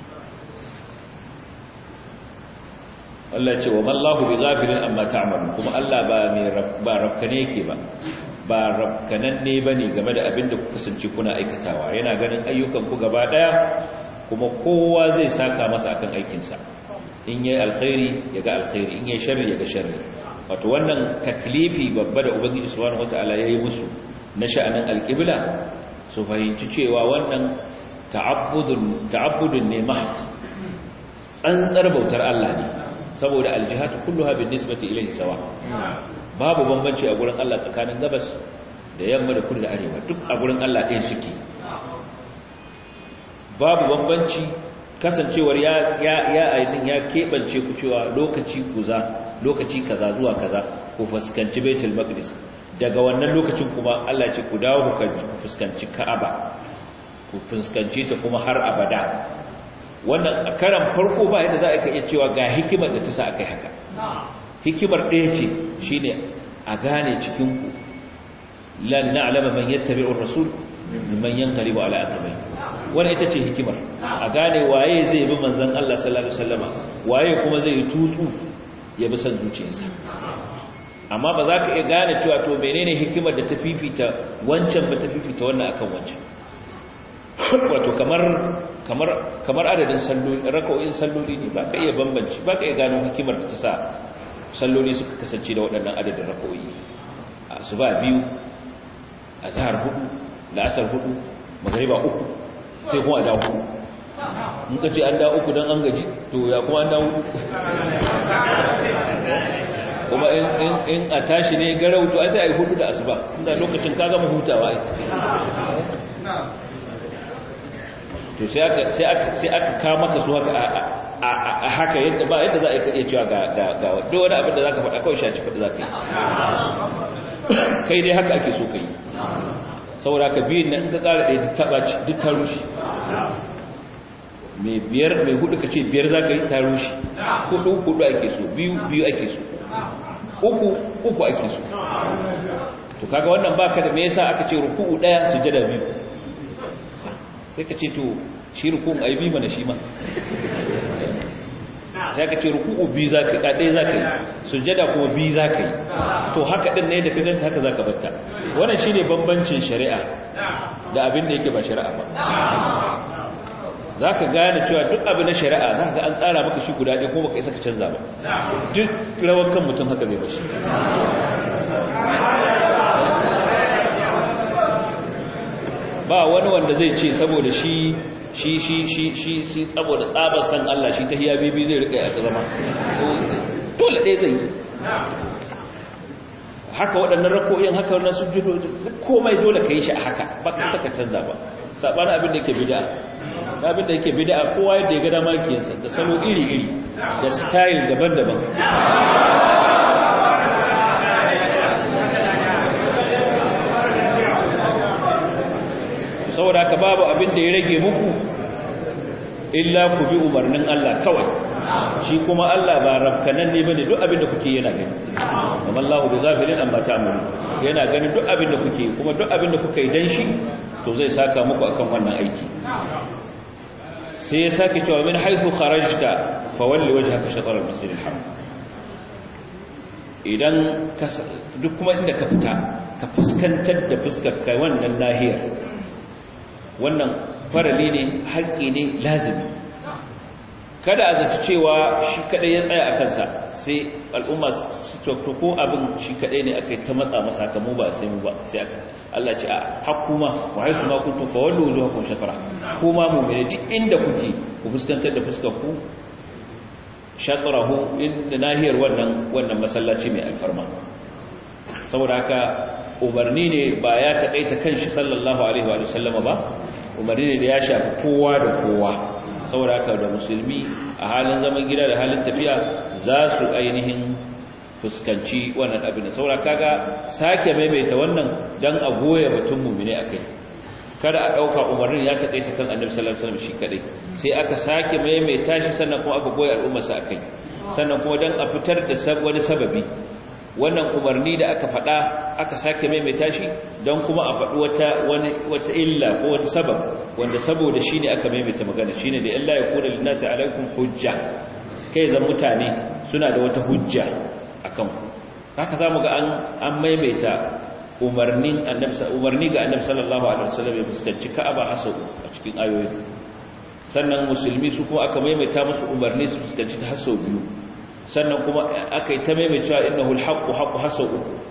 Allah ce wa mallahu bi ghafirin amma ta'malun kuma Allah ba mai ba rafkane yake ba ba rafkanan ne bane game da abin da kuka kasance kuna aikatawa yana ganin ayyukan ku gaba daya kuma kowa zai saka masa akan aikin sa in yayi alkhairi yaga alkhairi in yayi sharri yaga sharri wato wannan taklifi babba da ubangiji subhanahu wataala yayi musu na sha'anin alqibla su fahimci cewa wannan ta'abbudun ta'abbudun ne mahd tsantsar bautar Allah ne saboda aljihatu kulluha bin nisbati ilayhi sawa babu bambanci a gurin Allah tsakanin gabas da yamma da kudu da arewa duk a gurin Allah ɗaya suke babu bambanci kasancewar ya ya ya aidin ya kebance ku cewa lokaci kuza lokaci kaza zuwa kaza ku fuskanci Baitul Maqdis daga wannan lokacin kuma Allah ce ku dawo ku fuskanci Ka'aba ku fuskanci ta kuma har abada wannan a karan farko ba yadda za a iya cewa ga hikimar da ta sa aka yi haka hikimar ɗaya ce shi ne a gane cikinku lan na'lama man yattabi'ur rasul man yanqalibu ala aqabai wannan ita ce hikimar a gane waye zai bi manzon Allah sallallahu alaihi wasallama waye kuma zai yi tutsu ya bi san zuciyarsa amma ba za ka iya gane cewa to menene hikimar da ta fifita wancan ba ta fifita wannan akan wancan wato kamar kamar kamar adadin salloli raka'o'in salloli ne baka iya bambanci baka iya gano hikimar da ta sa salloli suka kasance da waɗannan adadin raka'o'i asuba biyu azhar hudu la'asar hudu magriba uku sai kuma a dawo hudu in ka ce an dawo uku don an gaji to ya kuma an dawo kuma in a tashi ne garau to ai sai a yi hudu da asuba inda lokacin ka gama hutawa ai to sai aka sai aka sai aka kawo maka su haka a haka yadda ba yadda za a iya cewa ga ga ga duk wani abin da zaka faɗa kawai shaci faɗi zaka yi kai dai haka ake so kai saboda ka biyun nan ka ƙara ɗaya duk ta rushe mai biyar mai hudu ka ce biyar za ka yi ta rushe hudu hudu ake so biyu biyu ake so uku uku ake so to kaga wannan baka da me yasa aka ce ruku'u daya sujada biyu sai ka ce to shi ruku'un ai bi mana shi ma sai ka ce ruku'u biyu zaka ka dai zaka yi sujada kuma biyu zaka yi to haka din ne da ka ganta haka zaka batta wannan shine bambancin shari'a da abin da yake ba shari'a ba zaka gane cewa duk abin na shari'a zaka ga an tsara maka shi guda ɗaya kuma baka isa ka canza ba duk rawar kan mutum haka zai bashi ba wani wanda zai ce saboda shi shi shi shi shi shi saboda tsabar san Allah shi ta hiya bibi zai rika ya zama dole ɗaya zai haka waɗannan rako'in haka wannan sujudoji komai dole ka yi shi a haka ba ka saka canza ba saɓani abin da yake bida abin da yake bida kowa yadda ya gada makiyarsa da salo iri-iri da style daban-daban saboda haka babu abin da ya rage muku illa ku bi umarnin Allah kawai shi kuma Allah ba rafkanan ne bane duk abin da kuke yana gani amma Allahu bi ghafilin amma ta'malu yana gani duk abin da kuke kuma duk abin da kuka yi dan shi to zai saka muku akan wannan aiki sai ya sake cewa min haythu kharajta fawalli wajhaka shatr al-masjid al-haram idan duk kuma inda ka fita ka fuskantar da fuskar kai wannan nahiyar wannan farali ne haƙƙi ne lazimi kada a zaci cewa shi kadai ya tsaya a kansa sai al'umma su cokto ko abin shi kadai ne aka yi ta matsa masa kamu ba sai mu ba sai aka Allah ce a hakuma wa haisu ma kuntum fa wallu wujuhakum shatara kuma mu'mini duk inda kuke ku fuskantar da fuskar ku shatarahu inda nahiyar wannan wannan masallaci mai alfarma saboda haka umarni ne ba ya taƙaita kanshi sallallahu alaihi wa sallama ba umarni ne da ya shafi kowa da kowa saboda haka da musulmi a halin zaman gida da halin tafiya za su ainihin fuskanci wannan abin saboda kaga sake maimaita wannan dan a goya batun mumine akai kada a dauka umarnin ya taƙaita kan annabi sallallahu alaihi wasallam shi kadai sai aka sake maimaita shi sannan kuma aka goya al'ummarsa akai sannan kuma dan a fitar da wani sababi wannan umarni da aka faɗa aka sake maimaita shi don kuma a faɗi wata wani wata illa ko wata sabab wanda saboda shi ne aka maimaita magana shine da illa ya kuna linnasi alaikum hujja kai zan mutane suna da wata hujja akan ku haka zamu ga an an maimaita umarnin annabi umarni ga annabi sallallahu alaihi wasallam ya fuskanci Ka'aba hasu a cikin ayoyi sannan musulmi su kuma aka maimaita musu umarni su fuskanci ta hasu biyu sannan kuma aka yi ta maimaitawa innahul haqqu haqqu hasu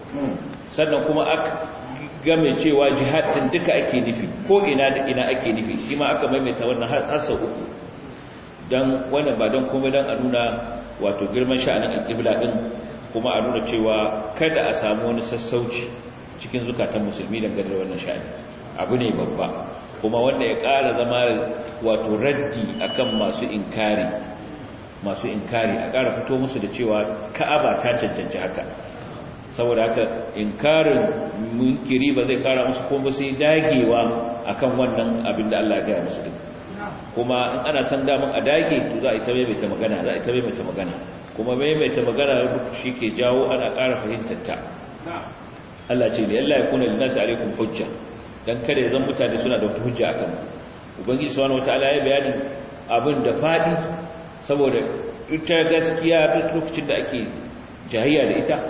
sannan kuma aka game cewa jihadin duka ake nufi ko ina da ina ake nufi shi ma aka maimaita wannan hasu uku dan wannan ba dan komai dan a nuna wato girman sha'anin alqibla din kuma a nuna cewa kada a samu wani sassauci cikin zukatan musulmi dangane da wannan sha'ani abu ne babba kuma wanda ya ƙara zama wato raddi akan masu inkari masu inkari a ƙara fito musu da cewa ka'aba ta cancanci haka saboda haka inkarin munkiri ba zai ƙara musu kuma sai dagewa akan wannan abin da Allah ya gaya musu din kuma in ana san daman a dage to za a yi ta maimaita magana za a yi ta maimaita magana kuma maimaita magana shi ke jawo ana ƙara fahimtar ta Allah ce ne Allah ya kuna linnasi alaikum hujja dan kada ya zan mutane suna da wata hujja akan ubangiji subhanahu wataala ya bayani abin da fadi saboda ita gaskiya duk lokacin da ake jahiyya da ita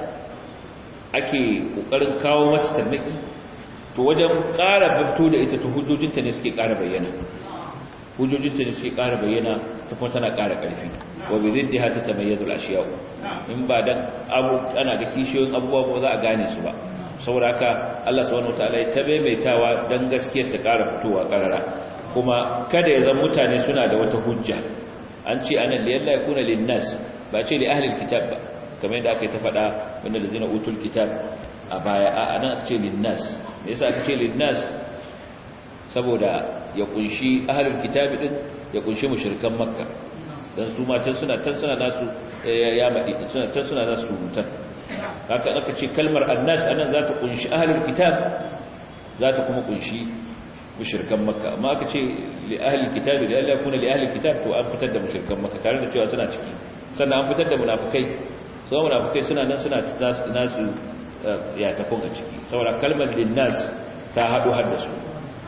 ake kokarin kawo mata tarnaki to wajen ƙara fito da ita to hujjojinta ne suke ƙara bayyana hujjojinta ne suke ƙara bayyana ta kuma tana ƙara ƙarfi wa bi ziddiha ta tamayyazu al-ashiya in ba dan abu ana ga kishiyoyin abubuwa ba za a gane su ba saboda haka Allah subhanahu wataala ya tabaimaitawa dan gaskiyar ta ƙara fitowa ƙarara kuma kada ya zama mutane suna da wata hujja an ce anan liyalla yakuna linnas ba ce li ahli alkitab ba kamar yadda aka yi ta faɗa wanda da zina utul kitab a baya a anan aka ce linnas me yasa aka ce linnas saboda ya kunshi ahli alkitab din ya kunshi mushrikan makka dan su ma can suna can suna nasu ya madi suna can suna nasu rubutan haka aka ce kalmar annas anan za ta kunshi ahlul kitab za ta kuma kunshi mushrikan makka amma aka ce li ahlil kitab da Allah kuna li ahlil kitab to an fitar da mushrikan makka tare da cewa suna ciki sannan an fitar da munafikai so munafikai suna nan suna nasu ya tafin a ciki saboda kalmar linnas ta hadu har da su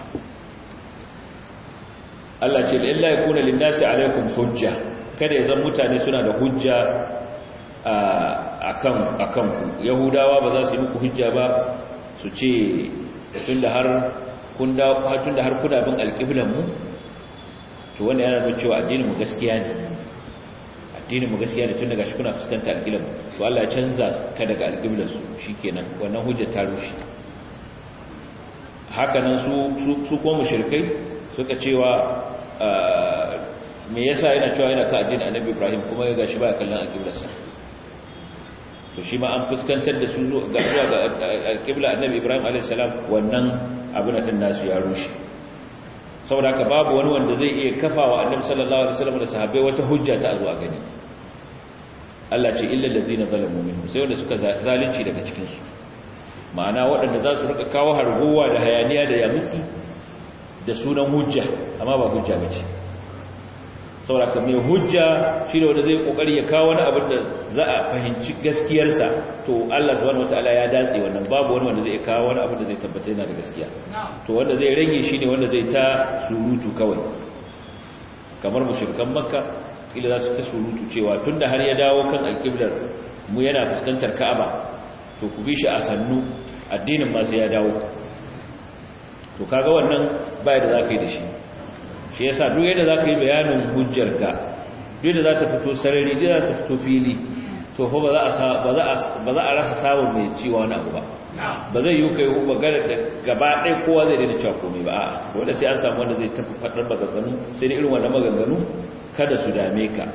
Allah ce illa yakuna linnasi alaikum hujja kada ya zan mutane suna da hujja akan akan ku yahudawa ba za su yi muku hujja ba su ce tunda har kun da tunda har kuna bin alqiblan mu to wanda yana nuna cewa addinin mu gaskiya ne addinin mu gaskiya ne tun daga shi kuna fuskanta alqiblan to Allah ya canza ka daga alqiblan su shikenan wannan hujja ta rushe haka nan su su ko mushrikai suka cewa me yasa yana cewa yana ka addinin annabi Ibrahim kuma ya gashi ba kallon alqiblarsa to shi ma an fuskantar da su ga zuwa ga alqibla annabi Ibrahim alayhis salam wannan abin din nasu ya rushe saboda haka babu wani wanda zai iya kafawa annabi sallallahu alaihi wasallam da sahabbai wata hujja ta zuwa gani Allah ce illa allazina zalamu minhum sai wanda suka zalunci daga cikin su ma'ana waɗanda za su rika kawo harguwa da hayaniya da yamutsi da sunan hujja amma ba hujja bace saboda mai hujja shi ne wanda zai kokari ya kawo wani abin da za a fahimci gaskiyarsa to Allah subhanahu wataala ya datse wannan babu wani wanda zai kawo wani abin da zai tabbata yana da gaskiya to wanda zai rage shi ne wanda zai ta surutu kawai kamar mushrikan makka kila za su ta surutu cewa tunda har ya dawo kan alqiblar mu yana fuskantar ka'aba to ku bi shi a sannu addinin ma sai ya dawo to kaga wannan baya da zaka yi da shi shi yasa duk yadda zaka yi bayanin hujjarka duk yadda zaka fito sarari duk yadda zaka fito fili to fa ba za a ba za a ba za a rasa samun mai ciwa wani abu ba ba zai yi kai magana da gaba ɗaya kowa zai daina cewa komai ba a'a dole sai an samu wanda zai tafi fadar maganganu sai dai irin wannan maganganu kada su dame ka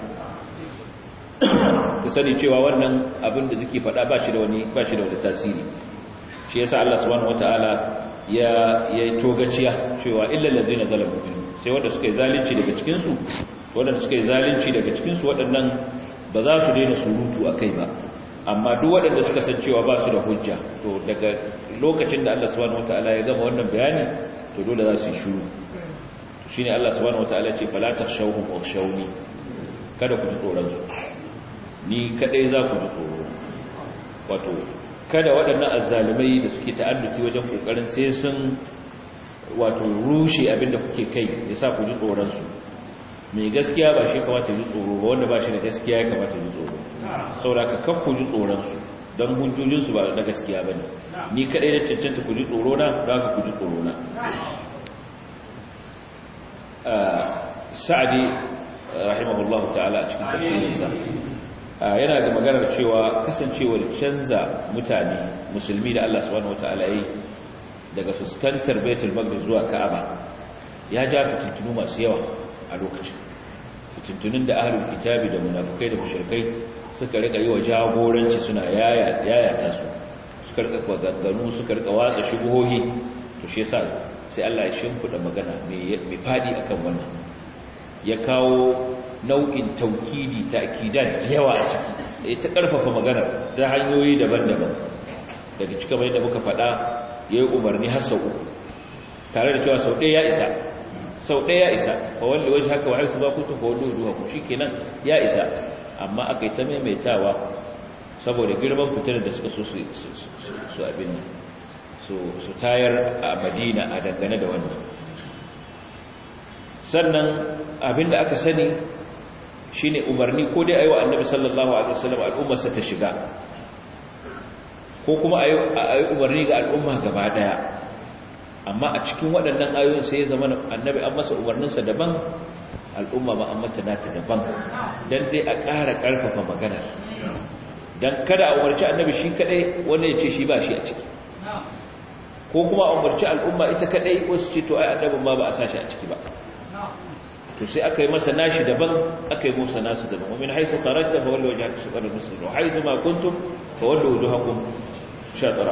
ka sani cewa wannan abin da suke faɗa ba shi da wani ba shi da wani tasiri shi yasa Allah subhanahu wataala ya ya togaciya cewa illal ladzina zalamu minhum sai wanda suka yi zalunci daga cikin su wanda suka yi zalunci daga cikin su waɗannan ba za su daina surutu akai ba amma duk waɗanda suka san cewa ba su da hujja to daga lokacin da Allah subhanahu wataala ya gama wannan bayani to dole za su yi shiru to shine Allah subhanahu wataala ya ce fala takhshawhum wakhshawni kada ku ji tsoron su ni kadai za ku ji tsoro wato kada waɗannan azzalumai da suke ta'adduci wajen kokarin sai sun wato rushe abinda kuke kai yasa ku ji tsoron su mai gaskiya ba shi kamata ji tsoro ba wanda ba shi da gaskiya ya kamata ji tsoro saboda ka kaf ku ji tsoron su don hujjojin su ba na gaskiya bane ni kadai da cancanta ku ji tsoro na za ka ku ji tsoro na sa'adi rahimahullahu ta'ala a cikin tafsirinsa yana da maganar cewa kasancewar canza mutane musulmi da Allah subhanahu wataala yi daga fuskantar Baitul Maqdis zuwa Ka'aba ya ja fitintunu masu yawa a lokacin fitintunun da ahlul kitabi da munafikai da mushrikai suka rika yi wa jagoranci suna yaya yayata su suka rika ganganu suka rika watsa shubuhohi to shi yasa sai Allah ya shimfida magana mai fadi akan wannan ya kawo nau'in taukidi ta'kidat da yawa a ciki da ita karfafa magana ta hanyoyi daban-daban daga cikin mai da muka faɗa yayi umarni har sau uku tare da cewa sau ɗaya ya isa sau ɗaya ya isa fa wanda waje haka wa'ai su ba ku tafi wani duha ku shikenan ya isa amma aka yi ta maimaitawa saboda girman fitar da suka so su abin nan su tayar a madina a dangane da wannan sannan abinda aka sani shine umarni ko dai ayi wa annabi sallallahu alaihi wasallam al'ummarsa ta shiga ko kuma ayi umarni ga al'umma gaba daya amma a cikin waɗannan ayoyin sai ya zama annabi an masa umarninsa daban al'umma ma an mata nata daban dan dai a ƙara ƙarfafa maganar dan kada a umarci annabi shi kadai wanda ya ce shi ba shi a ciki ko kuma a umarci al'umma ita kadai wasu ce to ai annabin ma ba a sashi a ciki ba to sai aka yi masa nashi daban aka yi musa nasu daban wamin haifu kharajta fa walli wajhaka shatr al-masjid wa haythu ma kuntum fa wallu wujuhakum shatra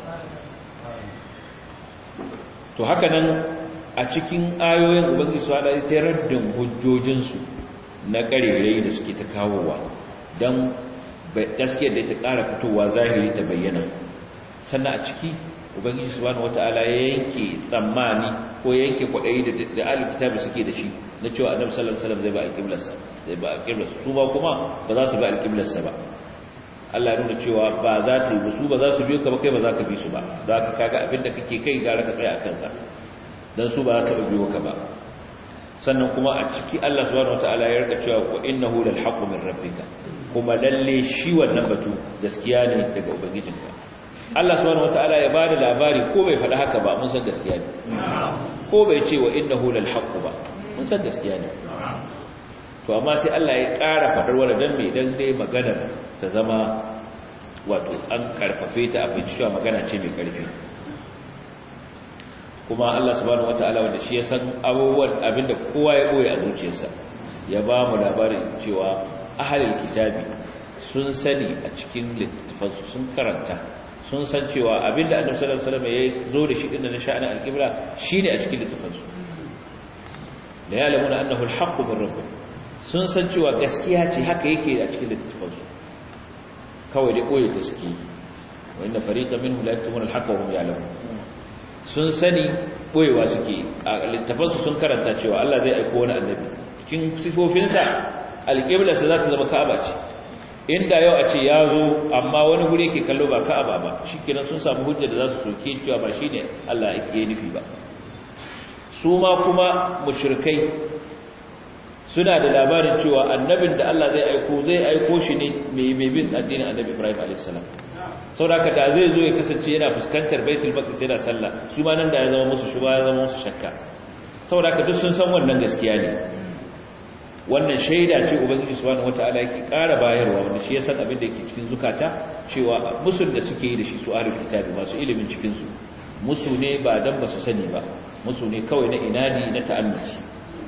to haka nan a cikin ayoyin ubangiji su hada ta raddin hujjojin su na karerai da suke ta kawowa dan gaskiyar da ta ƙara fitowa zahiri ta bayyana sannan a ciki ubangiji subhanahu wataala ya yanke tsammani ko yanke kwaɗayi da da alkitabi suke da shi na cewa annabi sallallahu alaihi wasallam zai ba alqiblarsa zai ba alqiblarsa su ba kuma ba za su ba alqiblarsa ba Allah ya nuna cewa ba za ta yi su ba za su biyo ka ba kai ba za ka bi su ba za ka kaga abinda kake kai gara ka tsaya a kansa dan su ba za ta biyo ka ba sannan kuma a ciki Allah subhanahu wataala ya rika cewa wa innahu lal haqqu min rabbika kuma lalle shi wannan batu gaskiya ne daga ubangijinka Allah subhanahu wataala ya bada labari ko bai faɗi haka ba mun san gaskiya ne ko bai ce wa innahu lal haqqu ba mun san gaskiya ne to amma sai Allah ya ƙara faɗar wani dan me dan dai maganar ta zama wato an karfafe ta a cewa magana ce mai karfi kuma Allah subhanahu wataala wanda shi ya san abubuwan abinda kowa ya boye a zuciyarsa ya ba mu labarin cewa ahlul kitabi sun sani a cikin littattafansu sun karanta sun san cewa abinda annabi sallallahu alaihi wasallam ya zo da shi din na sha'anin al-qibla shine a cikin littattafansu la ya'lamuna annahu al-haqqu min rabbih sun san cewa gaskiya ce haka yake a cikin littattafansu kawai dai koyi ta suke wa inna fariqan minhum la yaktumuna al-haqqa wa hum ya'lamun sun sani boyewa suke a littafansu sun karanta cewa Allah zai aiko wani annabi cikin sifofinsa alƙiblarsa za ta zama ka'aba ce inda yau a ce ya zo amma wani guri yake kallo ba ka'aba ba shi kenan sun samu hujja da za su soke cewa ba shi ne Allah ya nufi ba su ma kuma mushrikai suna da labarin cewa annabin da Allah zai aiko zai aiko shi ne mai bin addinin annabi Ibrahim a.s. sauraka da zai zo ya kasance yana fuskantar baitul maqdis yana sallah su ma nan da ya zama musu shuba ya zama musu shakka sauraka duk sun san wannan gaskiya ne wannan shaida ce ubangiji subhanahu wataala yake ƙara bayarwa wanda shi ya san abin da yake cikin zukata cewa musul da suke yi da shi su ahlul kitabi masu ilimin cikin su musu ne ba dan ba su sani ba musu ne kawai na inadi na ta'annuci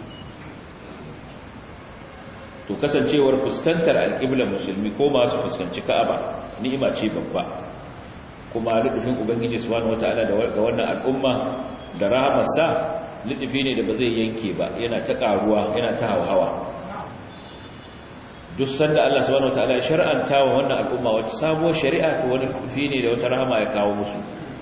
to kasancewar fuskantar alƙiblar musulmi ko masu fuskanci ka'aba ni'ima ce babba kuma lidufin ubangiji subhanahu wataala ga wannan al'umma da rahamarsa lidufi ne da ba zai yanke ba yana ta karuwa yana ta hawa duk sanda Allah subhanahu wataala ya shar'anta wa wannan al'umma wata sabuwar shari'a to wani lidufi ne da wata rahama ya kawo musu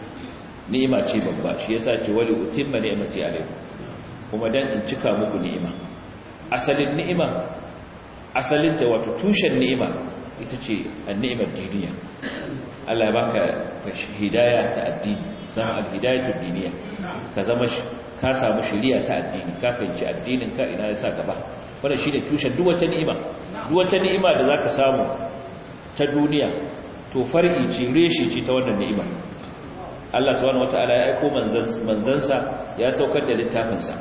ni'ima ce babba shi yasa ce wali utimma ni'mati alaikum kuma dan in cika muku ni'ima asalin ni'ima asalinta wato tushen ni'ima ita ce an-ni'imar diniya Allah ya baka hidaya ta addini sama al-hidayatu diniya ka zama ka samu shari'a ta addini ka fahimci addinin ka ina yasa gaba wannan shine tushen duk wata ni'ima duk wata ni'ima da zaka samu ta duniya to far'i ce reshe ce ta wannan ni'imar Allah subhanahu wataala ya aika manzansa ya saukar da littafinsa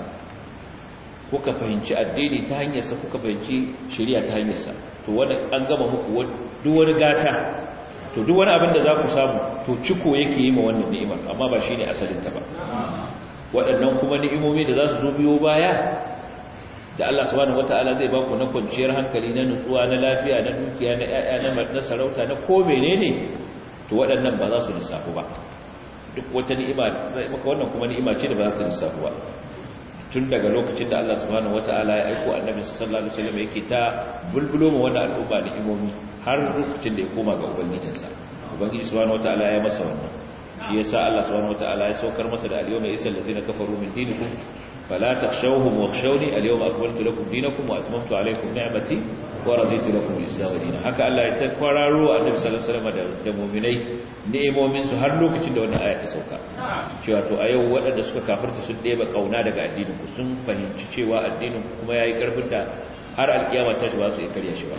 kuka fahimci addini ta hanyarsa kuka fahimci shari'a ta hanyarsa to wani an gama muku duk wani gata to duk wani abin da za ku samu to ciko yake yi ma wannan ni'imar amma ba shine asalinta ba waɗannan kuma ni'imomi da za su zo biyo baya da Allah subhanahu wata'ala zai baku na kwanciyar hankali na nutsuwa na lafiya na dukiya na ƴaƴa na sarauta na ko menene to waɗannan ba za su lissafu ba duk wata ni'ima zai maka wannan kuma ni'ima ce da ba za ta lissafu ba tun daga lokacin da Allah subhanahu wata'ala ya aiko annabi sallallahu alaihi wasallam yake ta bulbulo ma wannan al'umma ni'imomi har lokacin da ya koma ga ubangijinsa ubangiji subhanahu wata'ala ya masa wannan shi yasa Allah subhanahu wata'ala ya saukar masa da al-yawma yasal ladina kafaru min dinikum fala takhshawhum wakhshawni al-yawma akmaltu lakum dinakum wa atmamtu alaykum ni'mati wa raditu lakum al-islam dinan haka Allah ya takwararo annabi sallallahu alaihi wasallam da mu'minai ni'imomin su har lokacin da wannan aya ta sauka cewa to a yau waɗanda suka kafirta sun ɗeba kauna daga addinin ku sun fahimci cewa addinin ku kuma yayi karfin da har alkiyama ta shi ba su iya karya shi ba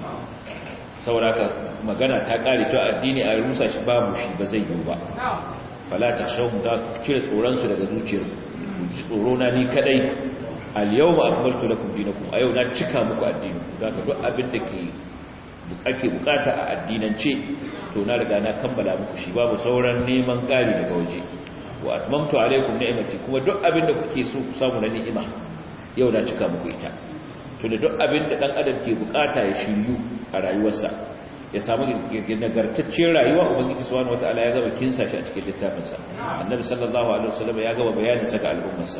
saboda haka magana ta kare cewa addini a rusa shi babu shi ba zai yiwu ba fala takhshawhum ta cire tsoron su daga zuciyar tsoro na ni kadai al yawma akmaltu lakum dinakum a yau na cika muku addini zaka duk abin da ke ake bukata a addinance to na riga na kammala muku shi babu sauran neman kari daga waje wa atmamtu alaikum ni'mati kuma duk abin da kuke so ku samu na ni'ima yau na cika muku ita to da duk abin da dan adam ke bukata ya shiryu a rayuwarsa ya samu nagartacciyar rayuwa ubangiji subhanahu wataala ya gaba kinsa shi a cikin littafinsa annabi sallallahu alaihi wasallam ya gaba bayanin sa ga al'ummarsa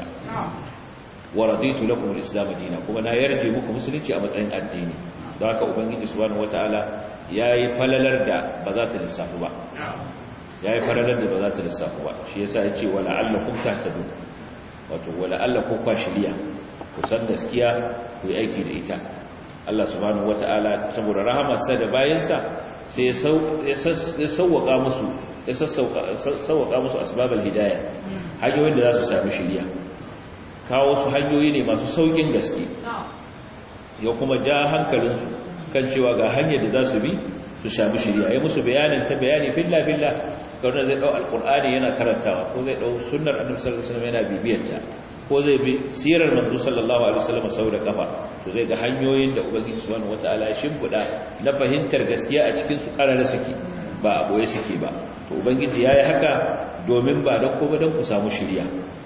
wa raditu lakum al-islam dinan kuma na yarje muku musulunci a matsayin addini don haka ubangiji subhanahu wataala yayi falalar da ba za ta lissafu ba yayi falalar da ba za ta lissafu ba shi yasa yace wala allakum tahtadun wato wala allakum kwashiliya ku san gaskiya ku yi aiki da ita Allah subhanahu wata'ala saboda rahamarsa da bayansa sai ya sauwaka musu ya sauwaka musu asbabal hidayah hanyoyin da za su sami shiriya kawo su hanyoyi ne masu saukin gaske ya kuma ja hankalinsu kan cewa ga hanyar da za su bi su sami shiriya ya musu bayanin ta bayani filla filla kawai zai dau alqur'ani yana karantawa ko zai dau sunnar annabi sallallahu alaihi wasallam yana bibiyarta ko zai bi sirar manzo sallallahu alaihi wasallam sau da kafa to zai ga hanyoyin da ubangiji subhanahu wataala ya shimfida na fahimtar gaskiya a cikin su karara suke ba a boye suke ba to ubangiji yayi haka domin ba dan ko dan ku samu shiriya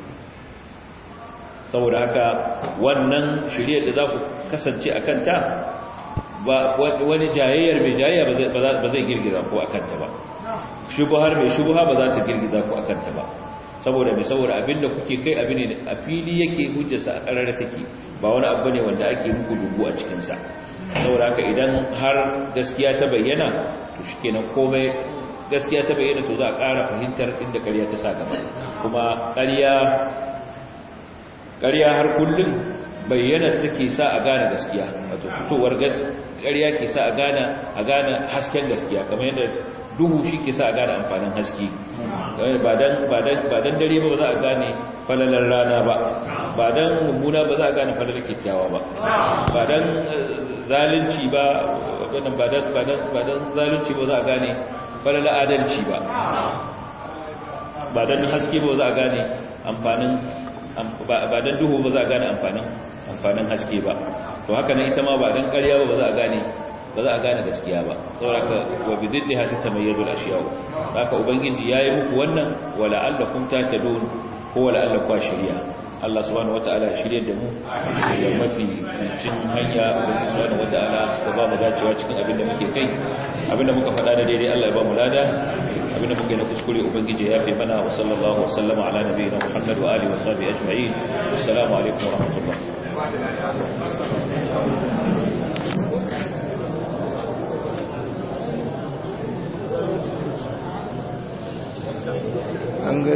saboda haka wannan shiriyar da za ku kasance akan ta ba wani jayayyar mai jayayya ba zai girgiza ku akan ta ba shubuhar mai shubuha ba za ta girgiza ku akan ta ba saboda mai saboda abinda kuke kai abin ne a fili yake hujjarsa a karara take ba wani abu ne wanda ake muku dubu a cikinsa saboda haka idan har gaskiya ta bayyana to shikenan komai gaskiya ta bayyana to za a ƙara fahimtar inda ƙarya ta sa gaba kuma ƙarya ƙarya har kullum bayyana take sa a gane gaskiya wato fitowar ƙarya ke sa a gane a gane hasken gaskiya kamar yadda duhu shi ke sa a gane amfanin haske ba dan dare ba za a gane falalar rana ba ba dan mummuna ba za a gane falalar kyakkyawa ba ba dan zalunci ba ba dan zalunci ba za a gane falalar adalci ba ba dan haske ba za a gane amfanin ba dan duhu ba za a gane amfanin amfanin haske ba to haka nan ita ma ba dan ƙarya ba ba za a gane ba za a gane gaskiya ba saboda wa bididdi ha tatamayyazu al-ashiyaء haka ubangiji yayi muku wannan wala allakum tatadun ko wala allakum shari'a Allah subhanahu wataala ya shirye da mu da mafi cin hanya ubangiji subhanahu wataala ka ba mu dacewa cikin abin da muke kai abin da muka faɗa da daidai Allah ya ba mu lada abin da muke na kuskure ubangiji ya fi mana wa sallallahu wa sallama ala nabiyina Muhammad wa alihi wa sahbihi ajma'in assalamu alaikum wa rahmatullah an